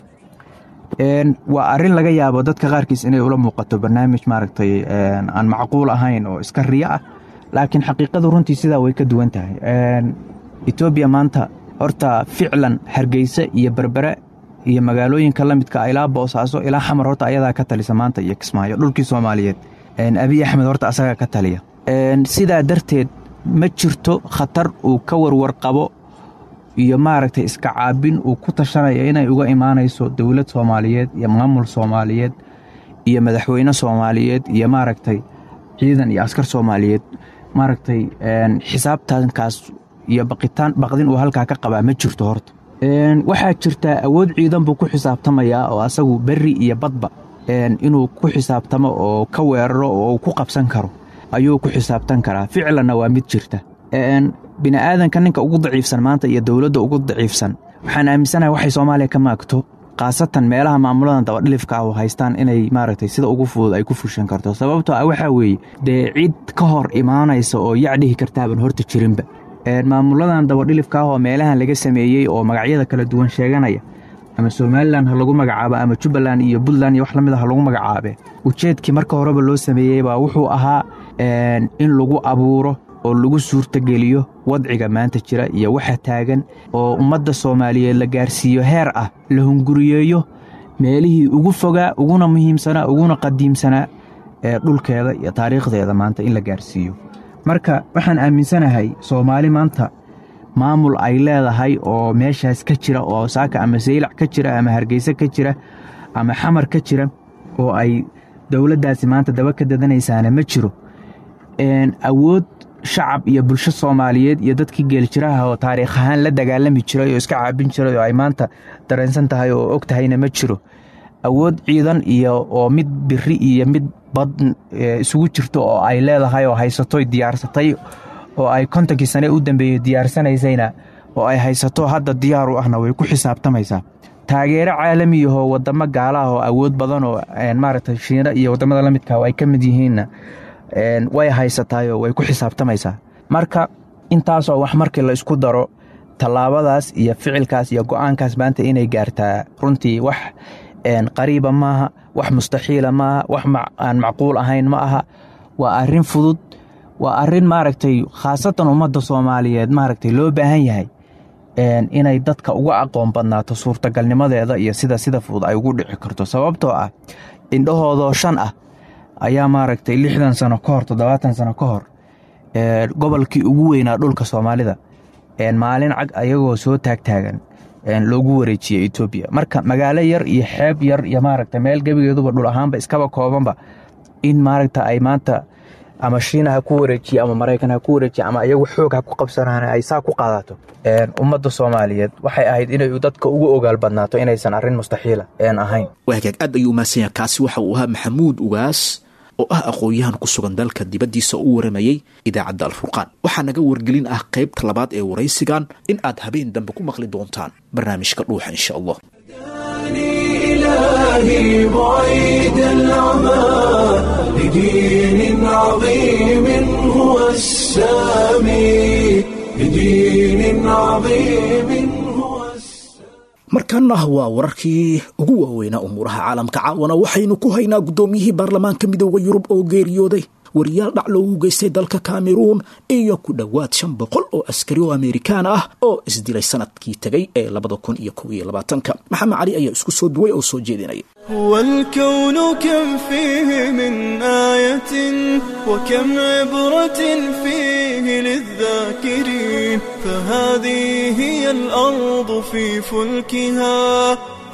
waa arin laga yaabo dadka qaarkiis inay ula muuqato barnaamij maaragtay aan macquul ahayn oo iska riyo ah laakiin xaqiiqadu runtii sidaa way ka duwan tahay etoobiya maanta horta ficlan hargeysa iyo berbere iyo magaalooyinka la midka ilaa boosaaso ilaa xamar horta ayadaa ka talisa maanta iyo kismaayo dhulkii soomaaliyeed abiy axmed horta asagaa ka taliya sidaa darteed ma jirto khatar uu ka warwar qabo iyo maaragtay iska caabin uu ku tashanaya inay uga imaanayso dowlad soomaaliyeed iyo maamul soomaaliyeed iyo madaxweyne soomaaliyeed iyo maaragtay ciidan iyo askar soomaaliyeed maaragtay xisaabtankaas iyo baqitaan baqdin uu halkaa ka qabaa ma jirto horta waxaa jirtaa awood ciidan buu ku xisaabtamayaa oo asagu berri iyo badba inuu ku xisaabtamo oo ka weeraro oo uu ku qabsan karo ayuu ku xisaabtan karaa ficlanna waa mid jirta bini'aadanka ninka ugu daciifsan maanta iyo dowladda ugu daciifsan waxaan aaminsanahay waxay soomaaliya ka maagto khaasatan meelaha maamuladan dabadhilifka ah oo haystaan inay maaragtay sida ugu fudud ay ku fushan karto sababtoo ah waxaa weeye dee cid ka hor imaanaysa oo yacdhihi kartaaban horta jirinba maamuladan dabadhilifka ah oo meelahan laga sameeyey oo magacyada kala duwan sheeganaya ama somalilan ha lagu magacaabo ama jubbaland iyo puntland iyo wax lamid a ha lagu magacaabe ujeedkii marka horeba loo sameeyey baa wuxuu ahaa in lagu abuuro oo lagu suurtogeliyo wadciga maanta jira iyo waxa taagan oo ummadda soomaaliyeed la gaarsiiyo heer ah la hunguriyeeyo meelihii ugu fogaa uguna muhiimsanaa uguna qadiimsanaa ee dhulkeeda iyo taariikhdeeda maanta in la gaarsiiyo marka waxaan aaminsanahay soomaali maanta maamul ay leedahay oo meeshaas ka jira oo saaka ama saylac ka jira ama hargeyse ka jira ama xamar ka jira oo ay dowladdaasi maanta daba ka dadanaysaana ma jiro awood shacab iyo bulsho soomaaliyeed iyo dadkii geeljiraha oo taariikh ahaan la dagaalami jiray oo iska caabin jiray oo ay maanta dareensan tahay oo og tahayna ma jiro awood ciidan iyo oo mid biri iyo mid bad isugu jirto oo ay leedahay oo haysatoy diyaarsatay oo ay kontonkii sane u dambeeyey diyaarsanaysayna oo ay haysato hadda diyaar u ahna way ku xisaabtamaysaa taageero caalamiyahoo wadamo gaala ah oo awood badan oo maaragtay shiina iyo wadamada la midka ay ka mid yihiinna way haysataayoo way ku xisaabtamaysaa marka intaasoo wax markii la isku daro tallaabadaas iyo ficilkaas iyo go-aankaas maanta inay gaartaa runtii wax qariiba maaha wax mustaxiila maaha wax aan macquul ahayn ma aha waa arin fudud waa arin maaragtay khaasatan ummadda soomaaliyeed maaragtay loo baahan yahay inay dadka uga aqoon badnaato suurtagalnimadeeda iyo sida sida fudud ay ugu dhici karto sababtoo ah indhahoodoo shan ah ayaa maaragtay lixdan sano ka hor toddobaatan sano ka hor gobolkii ugu weynaa dhulka soomaalida maalin cag ayagoo soo taagtaagan loogu wareejiyey etoobiya marka magaalo yar iyo xeeb yar iyo maaragta meel gebigeeduba dhul ahaanba iskaba koobanba in maaragta ay maanta ama shiina ha ku wareejiye ama maraykan ha ku wareejiye ama iyagu xoog ha ku qabsanaan ay saa ku qaadato ummadda soomaaliyeed waxay ahayd inay dadka ugu ogaal badnaato inaysan arrin mustaxiila een ahayn waagaag aad ayuu umahadsan yahay kaasi waxa uu ahaa maxamuud ugaas oo ah aqoon-yahan ku sugan dalka dibaddiisa u waramayey idaacadda alfurqaan waxaa naga wargelin ah qaybta labaad ee waraysigan in aad habeen dambe ku maqli doontaan barnaamijka dhuuxa insha allah إلهي بعيد العمى لدين عظيم هو السامي لدين عظيم هو markaana waa wararkii ugu waaweynaa umuuraha caalamka caawana waxaynu ku haynaa guddoomiyihii baarlamaanka midooda yurub oo geeriyooday wariyaal dhac loogu geystay dalka kameruun iyo ku dhowaad shan boqol oo askari oo amerikaan ah oo isdilay sanadkii tegay ee labada kun iyo kow iyo labaatanka maxamed cali ayaa isku soo duway oo soo jeedinaya هو الكون كم فيه من آية وكم عبرة فيه للذاكرين فهذه هي الأرض في فلكها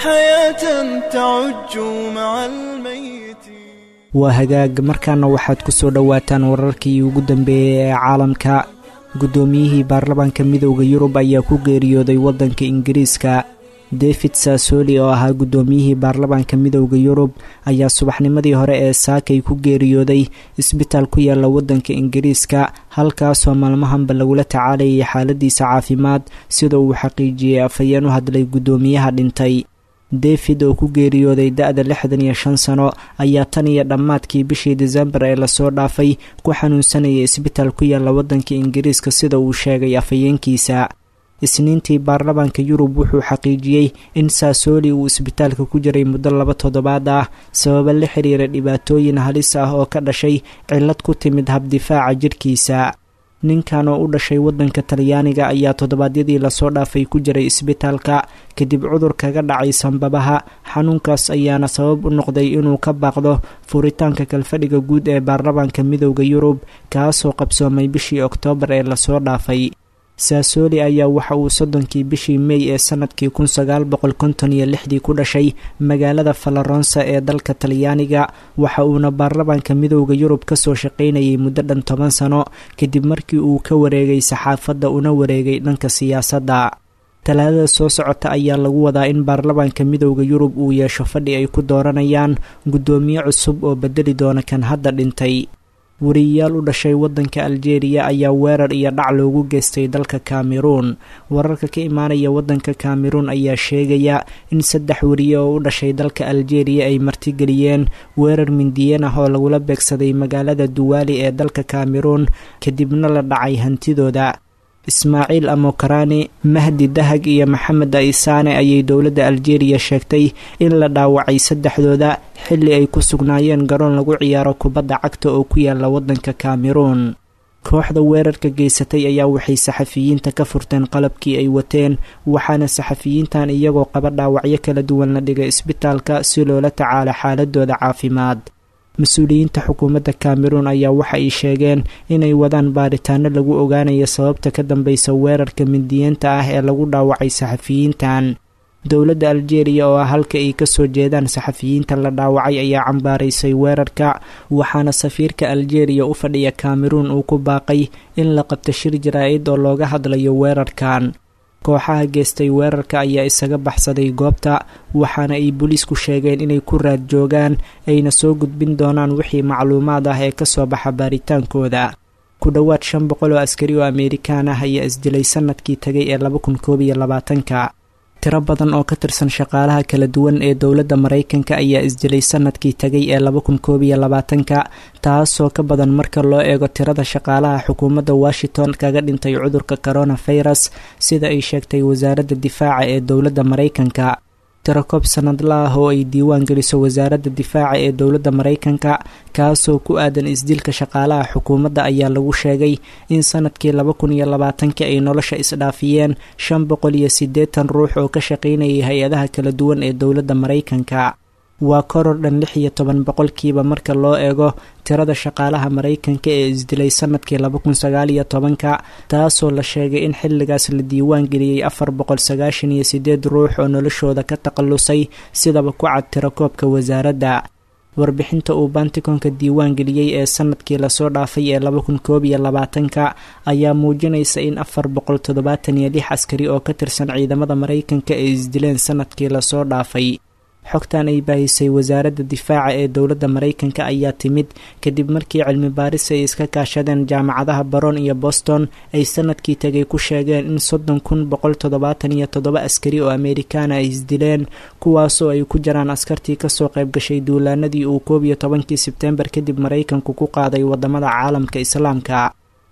حياة تعج مع الميت waa hagaag markaana waxaad ku soo dhowaataan wararkii ugu dambeeyey ee caalamka guddoomiyihii baarlamaanka midowda yurub ayaa ku geeriyooday waddanka ingiriiska david saasoli oo ahaa guddoomiyihii baarlamaanka midowda yurub ayaa subaxnimadii hore ee saakay ku geeriyooday isbitaal ku yaala waddanka ingiriiska halkaasoo maalmahanba lagula tacaalayay xaaladiisa caafimaad sida uu xaqiijiyey afhayeen u hadlay guddoomiyaha dhintay david oo ku geeriyooday da-da lixdan iyo shan sano ayaa tan iyo dhammaadkii bishii desembar ee lasoo dhaafay ku xanuunsanayay isbitaal ku yaala waddanka ingiriiska sida uu sheegay afhayeenkiisa isniintii baarlamaanka yurub wuxuu xaqiijiyey in saasooli uu isbitaalka ku jiray muddo laba toddobaad ah sababa la xiriira dhibaatooyin halis ah oo ka dhashay cillad ku timid habdifaaca jidhkiisa ninkan oo u dhashay waddanka talyaaniga ayaa toddobaadyadii lasoo dhaafay ku jiray isbitaalka kadib cudur kaga dhacay sanbabaha xanuunkaas ayaana sabab u noqday inuu ka baaqdo furitaanka kalfadhiga guud ee baarlamaanka midowda yurub kaasoo qabsoomay bishii oktoobar ee lasoo dhaafay saasooli ayaa waxa uu soddonkii bishii mey ee sanadkii kun sagaal boqol konton iyo lixdii ku dhashay magaalada falaronsa ee dalka talyaaniga waxa uuna baarlamaanka midowda yurub kasoo shaqaynayay muddo dhan toban sano kadib markii uu ka wareegay saxaafadda una wareegay dhanka siyaasadda talaadada soo socota ayaa lagu wadaa in baarlamaanka midowda yurub uu yeesho fadhi ay ku dooranayaan guddoomiye cusub oo bedeli doona kan hadda dhintay wariyayaal u dhashay waddanka aljeeriya ayaa weerar iyo dhac loogu geystay dalka kameruun wararka ka imaanaya waddanka kameruun ayaa sheegaya in saddex wariye oo u dhashay dalka aljeeriya ay martigeliyeen weerar mindiyeen ah oo lagula beegsaday magaalada duwaali ee dalka kameruun kadibna la dhacay hantidooda ismaaciil amokarani mahdi dahag iyo maxamed aisaane ayay dowladda aljeeriya sheegtay in la dhaawacay saddexdooda xilli ay ku sugnaayeen garoon lagu ciyaaro kubadda cagta oo ku yaala waddanka kameruun kooxda weerarka geysatay ayaa waxay saxafiyiinta ka furteen qalabkii ay wateen waxaana saxafiyiintan iyagoo qaba dhaawacyo kala duwan la dhigay isbitaalka si loola tacaalo xaaladooda caafimaad mas-uuliyiinta xukuumadda kameruun ayaa waxa ay sheegeen inay wadaan baaritaano lagu ogaanayo sababta ka dambeysa weerarka mindiyeenta ah ee lagu dhaawacay saxafiyiintan dowladda aljeeriya oo ah halka ay kasoo jeedaan saxafiyiinta la dhaawacay ayaa cambaaraysay weerarka waxaana safiirka aljeeriya u fadhiya kameruun uu ku baaqay in la qabto shir jaraa-id oo looga hadlayo weerarkan kooxaha geestay weerarka ayaa isaga baxsaday goobta waxaana ay booliisku sheegeen inay ku raad joogaan ayna soo gudbin doonaan wixii macluumaad ah ee kasoo baxa baaritaankooda ku dhowaad shan boqol oo askari oo amerikaan ah ayaa isdilay sanadkii tagay ee laba kun koob iyo labaatanka tiro badan oo ka tirsan shaqaalaha kala duwan ee dowladda maraykanka ayaa isdilay sanadkii tagay ee laba kun koob iyo labaatanka taasoo ka badan marka loo eego tirada shaqaalaha xukuumadda washington kaga dhintay cudurka coronavirus sida ay sheegtay wasaaradda difaaca ee dowladda maraykanka tirakoob sanadla ah oo ay diiwaan geliso wasaaradda difaaca ee dowladda maraykanka kaasoo ku aadan isdilka shaqaalaha xukuumadda ayaa lagu sheegay in sanadkii laba kun iyo labaatankii ay nolosha isdhaafiyeen shan boqol iyo siddeetan ruux oo ka shaqaynayay hay-adaha kala duwan ee dowladda maraykanka waa koror dhan lix iyo toban boqolkiiba marka loo eego tirada shaqaalaha maraykanka ee isdilay sanadkii laba kun sagaal iyo tobanka taasoo la sheegay in xilligaas la diiwaan geliyey afar boqol sagaashan iyo sideed ruux oo noloshooda ka takhallusay sidaba ku cad tirakoobka wasaaradda warbixinta uu bantikonka diiwaan geliyey ee sanadkii lasoo dhaafay ee laba kun koob iyo labaatanka ayaa muujinaysa in afar boqol toddobaatan iyo lix askari oo ka tirsan ciidamada maraykanka ay isdileen sanadkii lasoo dhaafay xogtan ay baahisay wasaaradda difaaca ee dowladda maraykanka ayaa timid kadib markii cilmi baaris ay iska kaashadeen jaamacadaha baron iyo boston ay sanadkii tegay ku sheegeen in soddon kun boqol toddobaatan iyo toddoba askari oo amerikaana ay isdileen kuwaasoo ay ku jiraan askartii kasoo qayb gashay duulaanadii uu koob iyo tobankii sebtembar kadib maraykanku ku qaaday wadamada caalamka islaamka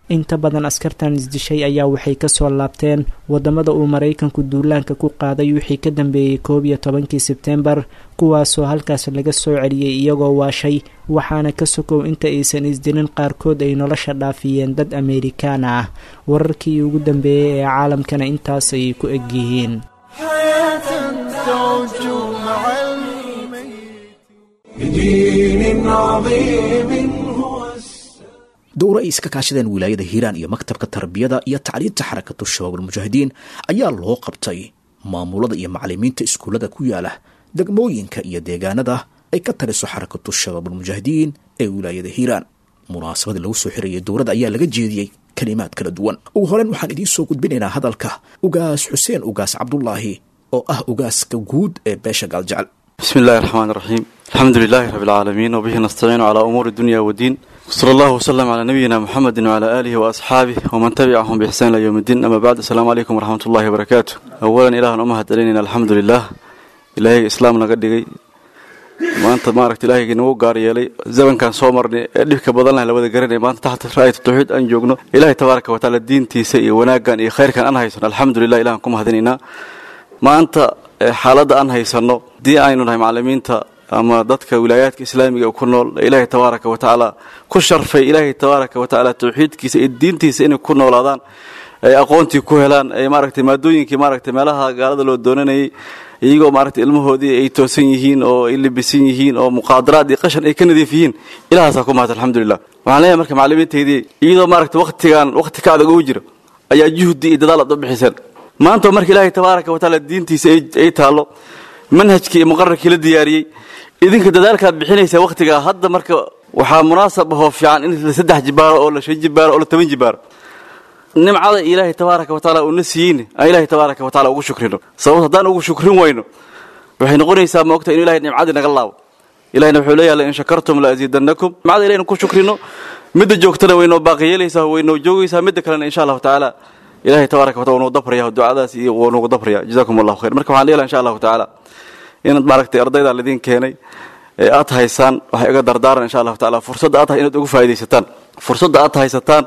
inta badan askartan isdishay ayaa waxay kasoo laabteen wadamada uu maraykanku duulaanka ku qaaday wixii ka dambeeyey koob iyo tobankii sebtembar kuwaasoo halkaas laga soo celiyey iyagoo waashay waxaana ka sokow inta aysan isdilin qaarkood ay nolosha dhaafiyeen dad ameerikaan ah wararkii ugu dambeeyey ee caalamkana intaas ayay ku egyihiin بدين عظيم هو dowro ay iska kaashadeen wilaayada hiiraan iyo maktabka tarbiyada iyo tacliinta xarakatu shabaab almujaahidiin ayaa loo qabtay maamulada iyo macalimiinta iskuullada ku yaala degmooyinka iyo deegaanada ay ka taliso xarakatu shabaab almujaahidiin ee wilaayada hiiraan munaasabada lagu soo xirayay dowladda ayaa laga jeediyey kalimaad kala duwan ugu horeyn waxaan idiin soo gudbinaynaa hadalka ugaas xuseen ugaas cabdulaahi oo ah ugaaska guud ee beesha gaaljecel بسم الله الرحمن الرحيم الحمد لله رب العالمين وبه نستعين على أمور الدنيا والدين صلى الله وسلم على نبينا محمد وعلى آله وأصحابه ومن تبعهم بإحسان إلى يوم الدين أما بعد السلام عليكم ورحمة الله وبركاته أولا إله أمهد علينا الحمد لله إلهي إسلام نقدقي maanta maaragta ilaahayga nagu gaar yeelay zamankan soo marnay ee dhibka badan lah la wada garanay maanta taxta raayat tawxiid aan joogno ilaahay tabaaraka wa tacaala diintiisa iyo wanaaggan iyo khayrkan aan haysano alxamdulilah ilahan ku mahadinaynaa maanta xaaladda aan haysano haddii aynu nahay macalimiinta ama dadka wilaayaadka islaamiga ku nool ilaahay tabaaraka wa tacaala ku sharfay ilaahay tabaaraka wa tacaala tawxiidkiisa iyo diintiisa inay ku noolaadaan ay aqoontii ku helaan ay maaragtay maadooyinkii maaragtay meelaha gaalada loo doonanayay iyagoo maaragtay ilmahoodii ay toosan yihiin oo ay libisan yihiin oo muqaadaraad iyo qashan ay ka nadiif yihiin ilahaasaa ku mahad alxamdulilah waxaan leeyahay marka macalimiintaydii iyadoo maaragtay waqtigan waqti ka adag ugu jiro ayaa juhdi iyo dadaal aad u bixiseen maanta marka ilaahay tabaaraka wa tacaala diintiisa ay taallo manhajkii iyo muqararkii la diyaariyey idinka dadaalkaad bixinaysaa waqtigaa hadda marka waxaa munaasab ahoo fiican in la saddex jibaaro oo la shan jibaaro oo la toban jibaaro nimcada ilaahay tabaaraka wa tacaala uuna siiyeyna aan ilaahay tabaaraka wa tacala ugu shukrino sababto haddaan ugu shukrin wayno waxay noqonaysaa maogta inu ilahay nimcadii naga laabo ilahina wuxuu leeyahay lain shakartum la asiidannakum nimcada ilahayna ku shukrino midda joogtana waynoo baaqi yeelaysaa waynoo joogaysaa midda kalena insha allahu tacaala ilahay tabaaraka wa tacala wuu dabraya ducadaas iyo wuu nagu dabraya jazakum allahu khayr marka waxaan leeyahay insha allahu tacaala inaad maaragtay ardayda laydin keenay ee aad haysaan waxay iga dardaaran insha allahu tacaala fursadda aad inaad ugu faaidaysataan fursadda aad haysataan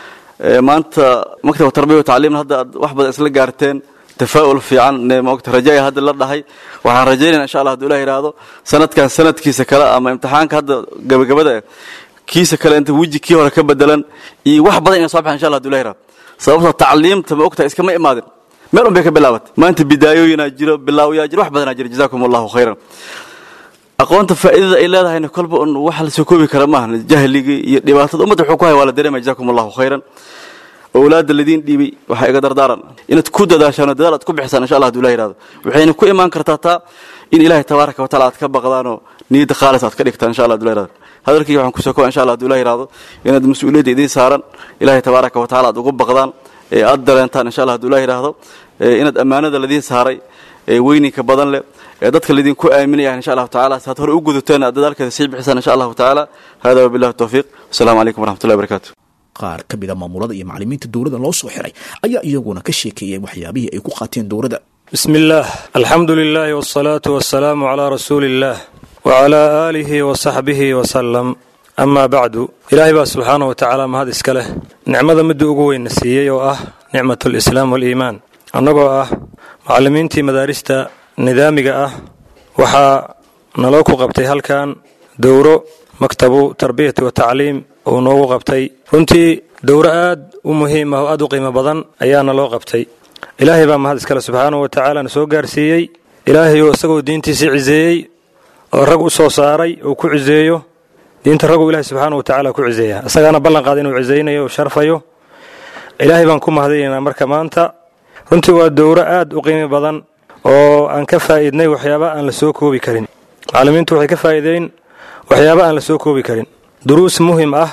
maanta maktabka tarbiya tacliimna hadda aad wax badan isla gaarteen tafaa'ul fiican maogta rajaaya hadda la dhahay waxaan rajaynayna insha allah haduu ilah yidhaahdo sanadkan sanadkiisa kale ama imtixaanka hadda gabagabada kiisa kale inta weji kii hore ka bedelan iyo wax badan ina soo baxan insha allah haduu ilah yidhahdo sababtoo tacliimta ma ogtahay iskama imaadin meel un bay ka bilaabatay maanta bidaayooyinaa jiro bilaawiyaa jiro wax badanaa jiro jazakum allahu khayran aqoonta faa'iidada ay leedahayna kolba un wax la soo koobi kara maaha jahligii iyo dhibaatada ummadda wuxuu ku haya waa la dareemaya jazakum allahu khayran owlaadda ladiin dhiibay waxaa iga dardaaran inaad ku dadaashaan oo dadaal aad ku bixisaan insha allah haduu ilah yihahdo waxayna ku imaan kartaa taa in ilaahay tabaaraka wa taala aad ka baqdaanoo niyadda khaalis aad ka dhigtaan insha allah haduu ilah yihahdo hadalkii waxaan kusoo kowa insha allah haduu ilah yihahdo inaad mas-uuliyadda idiin saaran ilaahay tabaaraka wa tacala aad ugu baqdaan ee aad dareentaan insha allah haduu ilah yihahdo inaad ammaanada ladiin saaray ee weyninka badan leh ee dadka laydinku aaminayah insha allahu tacala si aad hore u gudateen aad dadaalkeeda sii bixisaan insha allahu tacaala hada wabillahi tawfiiq wasalaamu calaykum waraxmatullahi barakatu qaar ka mida maamulada iyo macalimiinta dowladda loo soo xiray ayaa iyaguna ka sheekeeyey waxyaabihii ay ku qaateen dowladda بسم الله الحمد لله والصلاة والسلام على رسول الله وعلى آله وصحبه وسلم أما بعد إلهي بقى سبحانه وتعالى ما هذا إسكاله نعمة مدو أقوي نسيي وأه نعمة الإسلام والإيمان أنقو أه معلمين تي مدارستا نظامي أه وحا نلوكو قبتي هل كان دورو مكتبو تربية وتعليم ونوغو قبتي runtii dowro aad u muhiim ah oo aad u qiimo badan ayaana loo qabtay ilaahay baa mahad iskale subxaanahu wa tacaala na soo gaarsiiyey ilaahay oo isagoo diintiisii ciseeyey oo rag u soo saaray uu ku ciseeyo diinta raguu ilahay subxaanahu wa tacaala ku ciseeya isagaana ballan qaada inuu cisaynayo oo sharfayo ilaahay baan ku mahadinaynaa marka maanta runtii waa dowro aad u qiimi badan oo aan ka faa'iidnay waxyaaba aan la soo koobi karin macallimiintu waxay ka faa'iideyn waxyaaba aan la soo koobi karin duruus muhim ah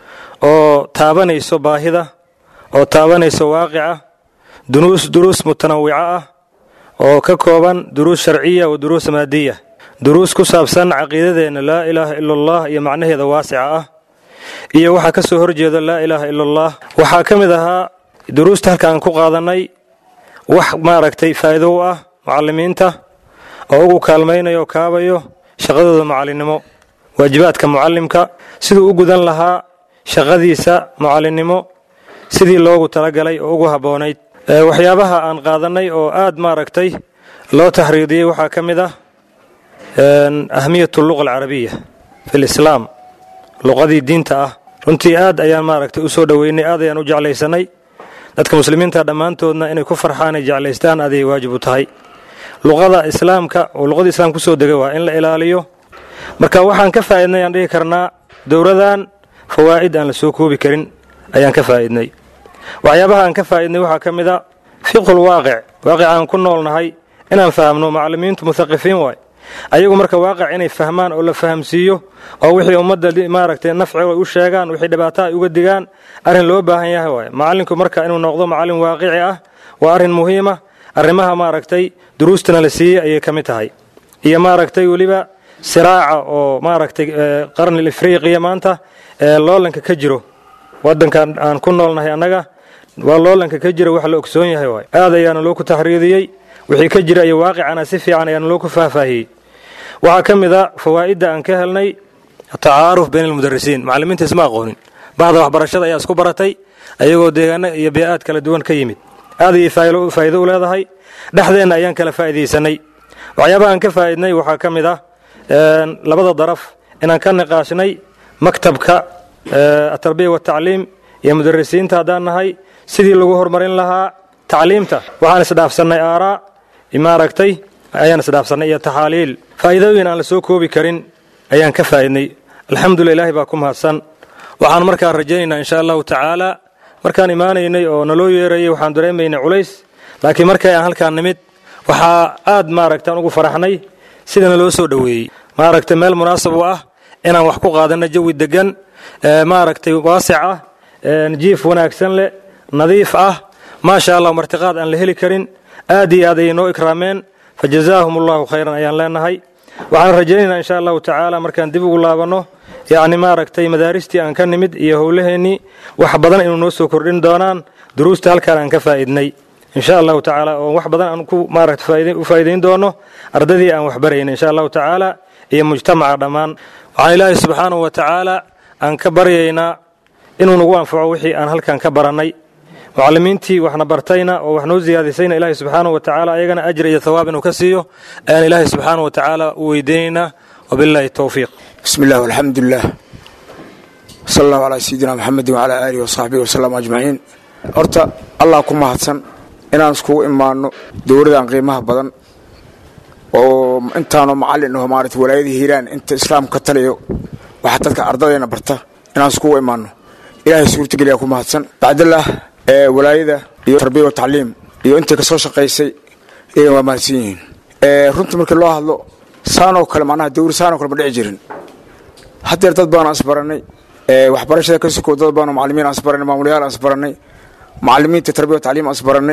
oo taabanayso baahida oo taabanayso waaqica duruus duruus mutanawica ah oo ka kooban duruus sharciya wa duruus maadiya duruus ku saabsan caqiidadeenna laa ilaaha ila allah iyo macnaheeda waasica ah iyo waxaa ka soo horjeeda laa ilaaha ila allah waxaa ka mid ahaa duruusta halka aan ku qaadannay wax maaragtay faa'iido u ah mucallimiinta oo ugu kaalmaynayo oo kaabayo shaqadooda macallinnimo waajibaadka mucallimka siduu u gudan lahaa shaqadiisa mucallinnimo sidii loogu talagalay oo ugu habboonayd waxyaabaha aan qaadannay oo aad maaragtay loo tahriidiyey waxaa ka mid ah ahmiyatu luqa alcarabiya fi lislaam luqadii diinta ah runtii aad ayaan maaragtay u soo dhoweynay aad ayaan u jeclaysanay dadka muslimiinta dhammaantoodna inay ku farxaan ay jeclaystaan aday waajib u tahay luqada islaamka oo luqadii islaamka kusoo degay waa in la ilaaliyo marka waxaan ka faa'idnay aan dhihi karnaa dowladan fawaa'id aan la soo koobi karin ayaan ka faa'idnay waxyaabaha aan ka faa'idnay waxaa ka mid a fiqhul waaqic waaqic aan ku noolnahay inaan fahamno macallimiintu muhaqifiin waay ayagu marka waaqic inay fahmaan oo la fahamsiiyo oo wixii ummadda maaragtay nafci ay u sheegaan wixii dhibaato ay uga digaan arrin loo baahan yahay waay macallinku marka inuu noqdo macallin waaqici ah waa arrin muhiima arrimaha maaragtay duruustana la siiyey ayay ka mid tahay iyo maaragtay weliba siraaca oo maaragtay qarnil ifriiqiya maanta ee loolanka ka jiro waddankan aan ku noolnahay annaga waa loolanka ka jira wax la ogsoon yahay waay aad ayaana loo ku taxriidiyey wixii ka jira iyo waaqicana si fiican ayaana loo ku faahfaahiyey waxaa ka mid a fawaa'idda aan ka helnay atacaaruf bayna almudarisiin macallimiinta isma aqoonin bahda waxbarashada ayaa isku baratay ayagoo deegaano iyo bee'aad kala duwan ka yimid aad ayay faa'iido u leedahay dhexdeenna ayaan kala faa'iidaysanay waxyaabaha aan ka faa'idnay waxaa ka mid ah labada daraf inaan ka niqaashnay maktabka atarbiya watacliim iyo mudarisiinta haddaan nahay sidii lagu horumarin lahaa tacliimta waxaan isdhaafsannay aaraa maaragtay ayaan isdhaafsannay iyo taxaaliil faa'iidooyin aan la soo koobi karin ayaan ka faa'idnay alxamdulillah ilaahi baa ku mahadsan waxaan markaa rajaynaynaa insha allahu tacaala markaan imaanaynay oo naloo yeerayay waxaan dareemaynay culays laakiin markay aan halkaan nimid waxaa aad maaragtaan ugu faraxnay sidana loo soo dhoweeyey maaragtay meel munaasab u ah inaan wax ku qaadanno jawi deggan maaragtay waasic ah jiif wanaagsan leh nadiif ah maasha allah martiqaad aan la heli karin aad iyo aad ayay noo ikraameen fa jazaahum allahu khayran ayaan leenahay waxaan rajaynaynaa insha allahu tacaala markaan dib ugu laabanno yacni maaragtay madaaristii aan ka nimid iyo howlaheennii wax badan inuu noo soo kordhin doonaan duruusta halkaan aan ka faa'idnay insha allahu tacaala oo wax badan aan ku maaragta u faa'iidayn doono ardadii aan waxbarayna insha allahu tacaala iyo mujtamaca dhammaan waxaan ilaahay subxaanahu wa tacaala aan ka baryaynaa inuu nagu anfaco wixii aan halkan ka barannay mucallimiintii waxna bartayna oo wax noo siyaadisayna ilaahay subxaanahu wa tacaala ayagana ajr iyo thawaab inuu ka siiyo ayaan ilaahay subxaanahu wa tacaala u weydiinaynaa wabillahi towfiiq bismi illah walxamdu lilah sala allahu calaa sayidina maxamedin wacalaa aalihi wasaxbihi wasalam ajmaciin horta allah ku mahadsan inaan iskugu imaanno dowladan qiimaha badan oo intaanoo macallin aho maarata walaayadii hiiraan inta islaamka ka taliyo waxaa dadka ardadayna barta inaan iskugu imaanno ilaahay suurtageliyaa ku mahadsan bacdallah ee walaayada iyo tarbiya wa tacliim iyo intay ka soo shaqaysay iyagan waa mahadsan yihiin runtii markii loo hadlo saanoo kale macnaha dawri saanoo kale ma dhici jirin haddeer dad badan aan isbarannay waxbarashada ka sokow dad badanoo macallimiin aan isbarannay maamulayaal aan isbarannay macallimiinta tarbiya wa tacliim aan isbarannay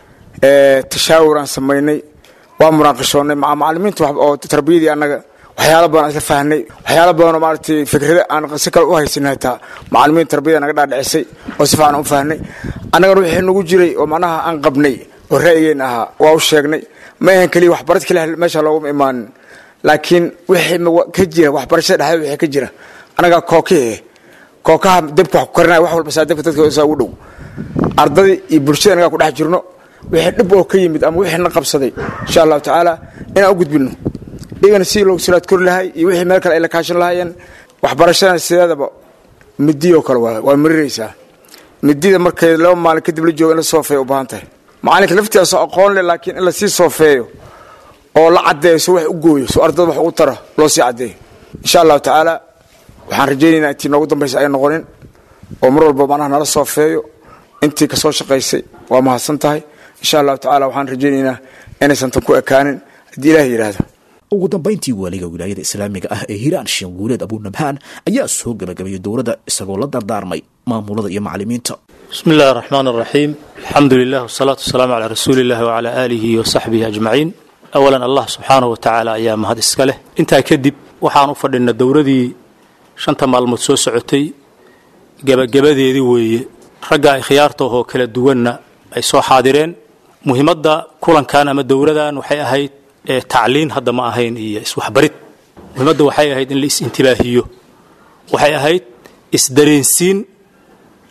tashaawur aan samaynay waa munaaqashoonnay macallimiinta oo tarbiyadii annaga waxyaala badan aan isla fahnay waxyaala badanoo maaragtay fikrada aan si kale u haysanay hataa macallimiin tarbiyada naga dhaadhicisay oo si fiican u fahnay annagana wixii nagu jiray oo macnaha aan qabnay oo ra'yigeenna ahaa waa u sheegnay ma ahan keliya waxbarad keliya meesha looguma imaanin laakiin wixii ka jira waxbarashada dhexdeeda wixii ka jira annagaa kookihe kookaha dabka wax ku karinaya wax walba saa dabka dadka saa ugu dhow ardadii iyo bulshada annagaa ku dhex jirno wixii dhib oo ka yimid ama wixii na qabsaday insha allahu tacaala inaan u gudbinno iyagana sidii loogu salaad kori lahay iyo wixii meel kale ay la kaashan lahaayeen waxbarashadana sideedaba midiyoo kale waa waa mariraysaa midida markay laba maalin kadib la joogo in la soofeeyo u baahan tahay macalinka laftiisa aqoon leh laakiin in lasii soofeeyo oo la caddeeyo so wax u gooyo so ardada wax ugu tara loo sii caddeeyo insha allahu tacaala waxaan rajaynaynaa intii noogu dambaysa ay noqonin oo mar walba macnaha nala soofeeyo intii ka soo shaqaysay waa mahadsan tahay insha allahu tacaala waxaan rajaynaynaa inaysan tan ku ekaanin haddii ilaah yidhaahdo ugu dambayntii waaliga wilaayada islaamiga ah ee hiiraan sheekh guuleed abunabhaan ayaa soo gabagabayay dowladda isagoo la dardaarmay maamulada iyo macallimiinta bismi illahi araxmaan araxiim alxamdu lilah wasalaatu wasalaamu calaa rasuuli illahi wacalaa aalihi wa saxbihi ajmaciin awalan allah subxaanahu wa tacaala ayaa mahad iska leh intaa kadib waxaan u fadhinna dowladii shanta maalmood soo socotay gebagabadeedii weeye ragga ikhyaartaahoo kala duwanna ay soo xaadireen muhiimadda kulankan ama dowladan waxay ahayd tacliin hadda ma ahayn iyo iswaxbarid muhiimadda waxay ahayd in la is-intibaahiyo waxay ahayd isdareensiin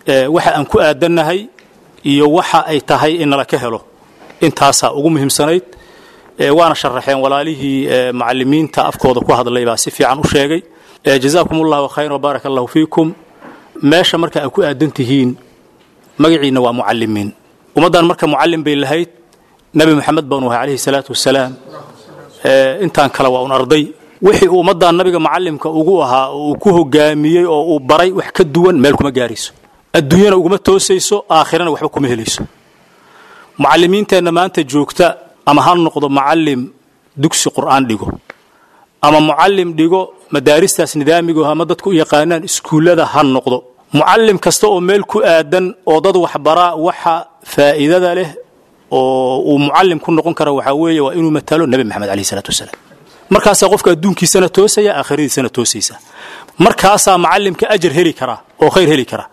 waxa aan ku aadannahay iyo waxa ay tahay in nala ka helo intaasaa ugu muhiimsanayd waana sharaxeen walaalihii macalimiinta afkooda ku hadlay baa si fiican u sheegay jazaakum allahu khayran wbaaraka allahu fiikum meesha marka aad ku aadan tihiin magaciinna waa mucalimiin ummaddan marka mucallim bay lahayd nebi moxamed baanu ahay calayhi salaatu wasalaam intaan kale waa un arday wixii uu ummaddan nabiga macallimka ugu ahaa oo uu ku hogaamiyey oo uu baray wax ka duwan meel kuma gaarayso adduunyana uguma toosayso aakhirana waxba kuma helayso mucallimiinteenna maanta joogta ama ha noqdo mucallim dugsi qur'aan dhigo ama mucallim dhigo madaaristaas nidaamigo ama dadku u yaqaanaan iskuullada ha noqdo mucallim kasta oo meel ku aadan oo dad waxbaraa waxa faa'iidada leh oo uu mucallim ku noqon kara waxaa weeye waa inuu matalo nebi maxamed alayhi salaatu wasalaam markaasaa qofka adduunkiisana toosaya aakhiradiisana toosaysa markaasaa macallimka ajar heli karaa oo khayr heli karaa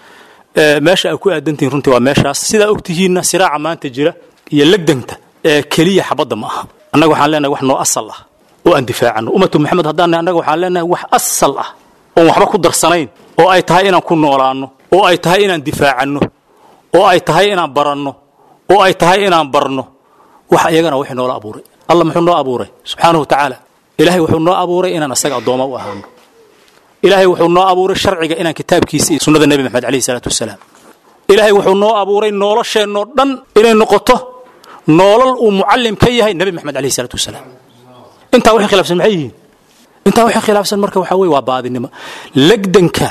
meesha ay ku aadantihiin runtii waa meeshaas sidaa ogtihiinna siraaca maanta jira iyo legdanta ee keliya xabadda ma aha annaga waxaan leenahay wax noo asal ah oo aan difaacano ummatu maxamed haddaan annaga waxaan leenahay wax asal ah oon waxba ku darsanayn oo ay tahay inaan ku noolaanno oo ay tahay inaan difaacanno oo ay tahay inaan baranno oo ay tahay inaan barno wax iyagana wixii noola abuuray alla muxuu noo abuuray subxaanahu wa tacaala ilaahay wuxuu noo abuuray inaan asaga addooma u ahaano ilaahay wuxuu noo abuuray sharciga inaan kitaabkiisa iyo sunnada nebi maxamed alayhi salaatu wasalaam ilaahay wuxuu noo abuuray nolosheennoo dhan inay noqoto noolal uu mucallim ka yahay nebi maxamed alayhi salaatu wasalaam intaa wixii khilaafsan maxay yihiin intaa wixii khilaafsan marka waxaa weye waa baadinimo legdanka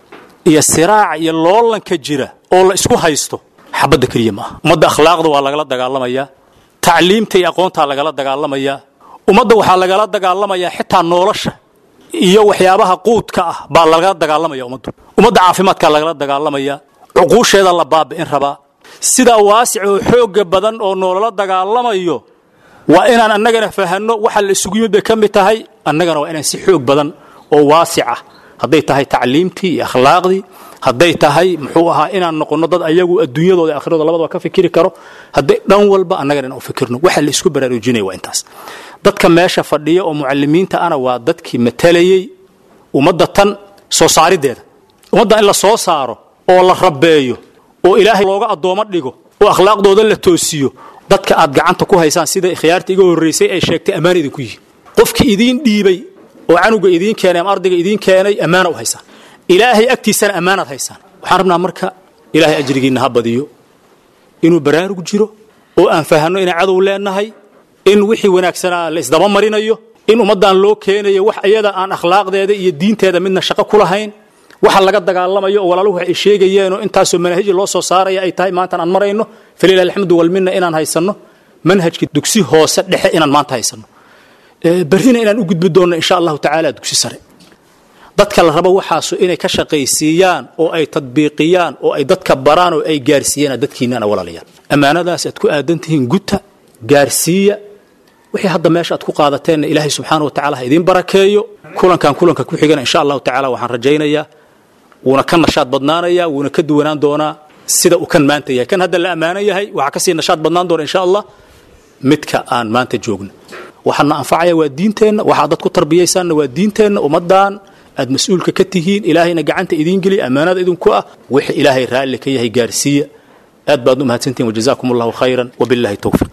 iyo siraaca iyo loolanka jira oo la isku haysto xabadda keliya ma aha ummadda akhlaaqda waa lagala dagaalamayaa tacliimta iyo aqoontaa lagala dagaalamayaa ummadda waxaa lagala dagaalamayaa xitaa nolosha iyo waxyaabaha quudka ah baa lagala dagaalamaya ummaddu ummadda caafimaadkaa lagala dagaalamaya cuquusheeda la baabi'in rabaa sidaa waasic oo xooga badan oo noolala dagaalamayo waa inaan annagana fahanno waxa la isugu yimid bay ka mid tahay annagana waa inaan si xoog badan oo waasic ah hadday tahay tacliimtii iyo akhlaaqdii hadday tahay muxuu ahaa inaan noqonno dad ayagu adduunyadooda akhradooda labadaba ka fikiri karo hadday dhan walba annagana inaan u fikirno waxa la isku baraarujinaya waa intaas dadka meesha fadhiya oo mucalimiinta ana waa dadkii matalayey ummadda tan soo saarideeda ummadda in la soo saaro oo la rabeeyo oo ilaahay looga addoomo dhigo oo akhlaaqdooda la toosiyo dadka aad gacanta ku haysaan sida khiyaarta iga horraysay ay sheegtay ammaan idinku yihin qofkii idiin dhiibay oo canuga idiin keenay ama ardayga idiin keenay ammaana u haysaan ilaahay agtiisana ammaanaad haysaan waxaan rabnaa marka ilaahay ajrigiinna ha badiyo inuu baraarug jiro oo aan fahanno inaan cadow leenahay in wixii wanaagsanaa la isdaba marinayo in ummaddan loo keenayo wax iyada aan akhlaaqdeeda iyo diinteeda midna shaqo ku lahayn waxa laga dagaalamayo oo walaaluhu ay sheegayeenoo intaasoo manahiji loo soo saaraya ay tahay maantaan aan marayno falilah alxamdu walminna inaan haysanno manhajka dugsi hoose dhexe inaan maanta haysanno berrina inaan u gudbi doonno insha allahu tacaala dugsi sare dadka la rabo waxaasu inay ka shaqaysiiyaan oo ay tadbiiqiyaan oo ay dadka baraan oo ay gaarsiiyaan dadkiinana walaalayaan ammaanadaas aad ku aadan tihiin guta gaarsiiya wixii hadda meesha aad ku qaadateenna ilaahay subxaana wa tacala ha idiin barakeeyo kulankan kulanka ku xigana insha allahu tacala waxaan rajaynayaa wuuna ka nashaad badnaanayaa wuuna ka duwanaan doonaa sida uu kan maanta yahay kan hadda la ammaanan yahay waxaa kasii nashaad badnaan doona insha allah midka aan maanta joogno waxaana anfacaya waa diinteenna waxaad dad ku tarbiyaysaanna waa diinteenna ummaddan aad mas-uulka ka tihiin ilaahayna gacanta idiin geliya ammaanada idinku ah wixii ilaahay raalli ka yahay gaarsiiya aad baad u mahadsantihin wajazaakum allahu khayran wabillahi towfiq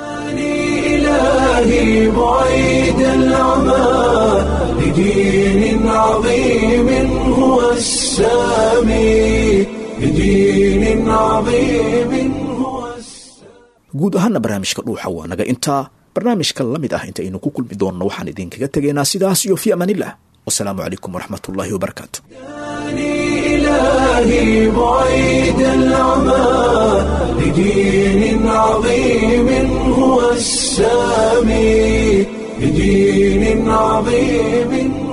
إلهي بعيد العمى لدين عظيم هو السامي لدين عظيم هو guud ahaana barnaamijka dhuuxa waa naga intaa barnaamijka la mid ah intaynu ku kulmi doonno waxaan idinkaga tegaynaa sidaas iyo fi amaanillah wasalaamu calaykum waraxmat ullaahi wabarakaatu إلهي بعيد العمى لدين عظيم هو السامي لدين عظيم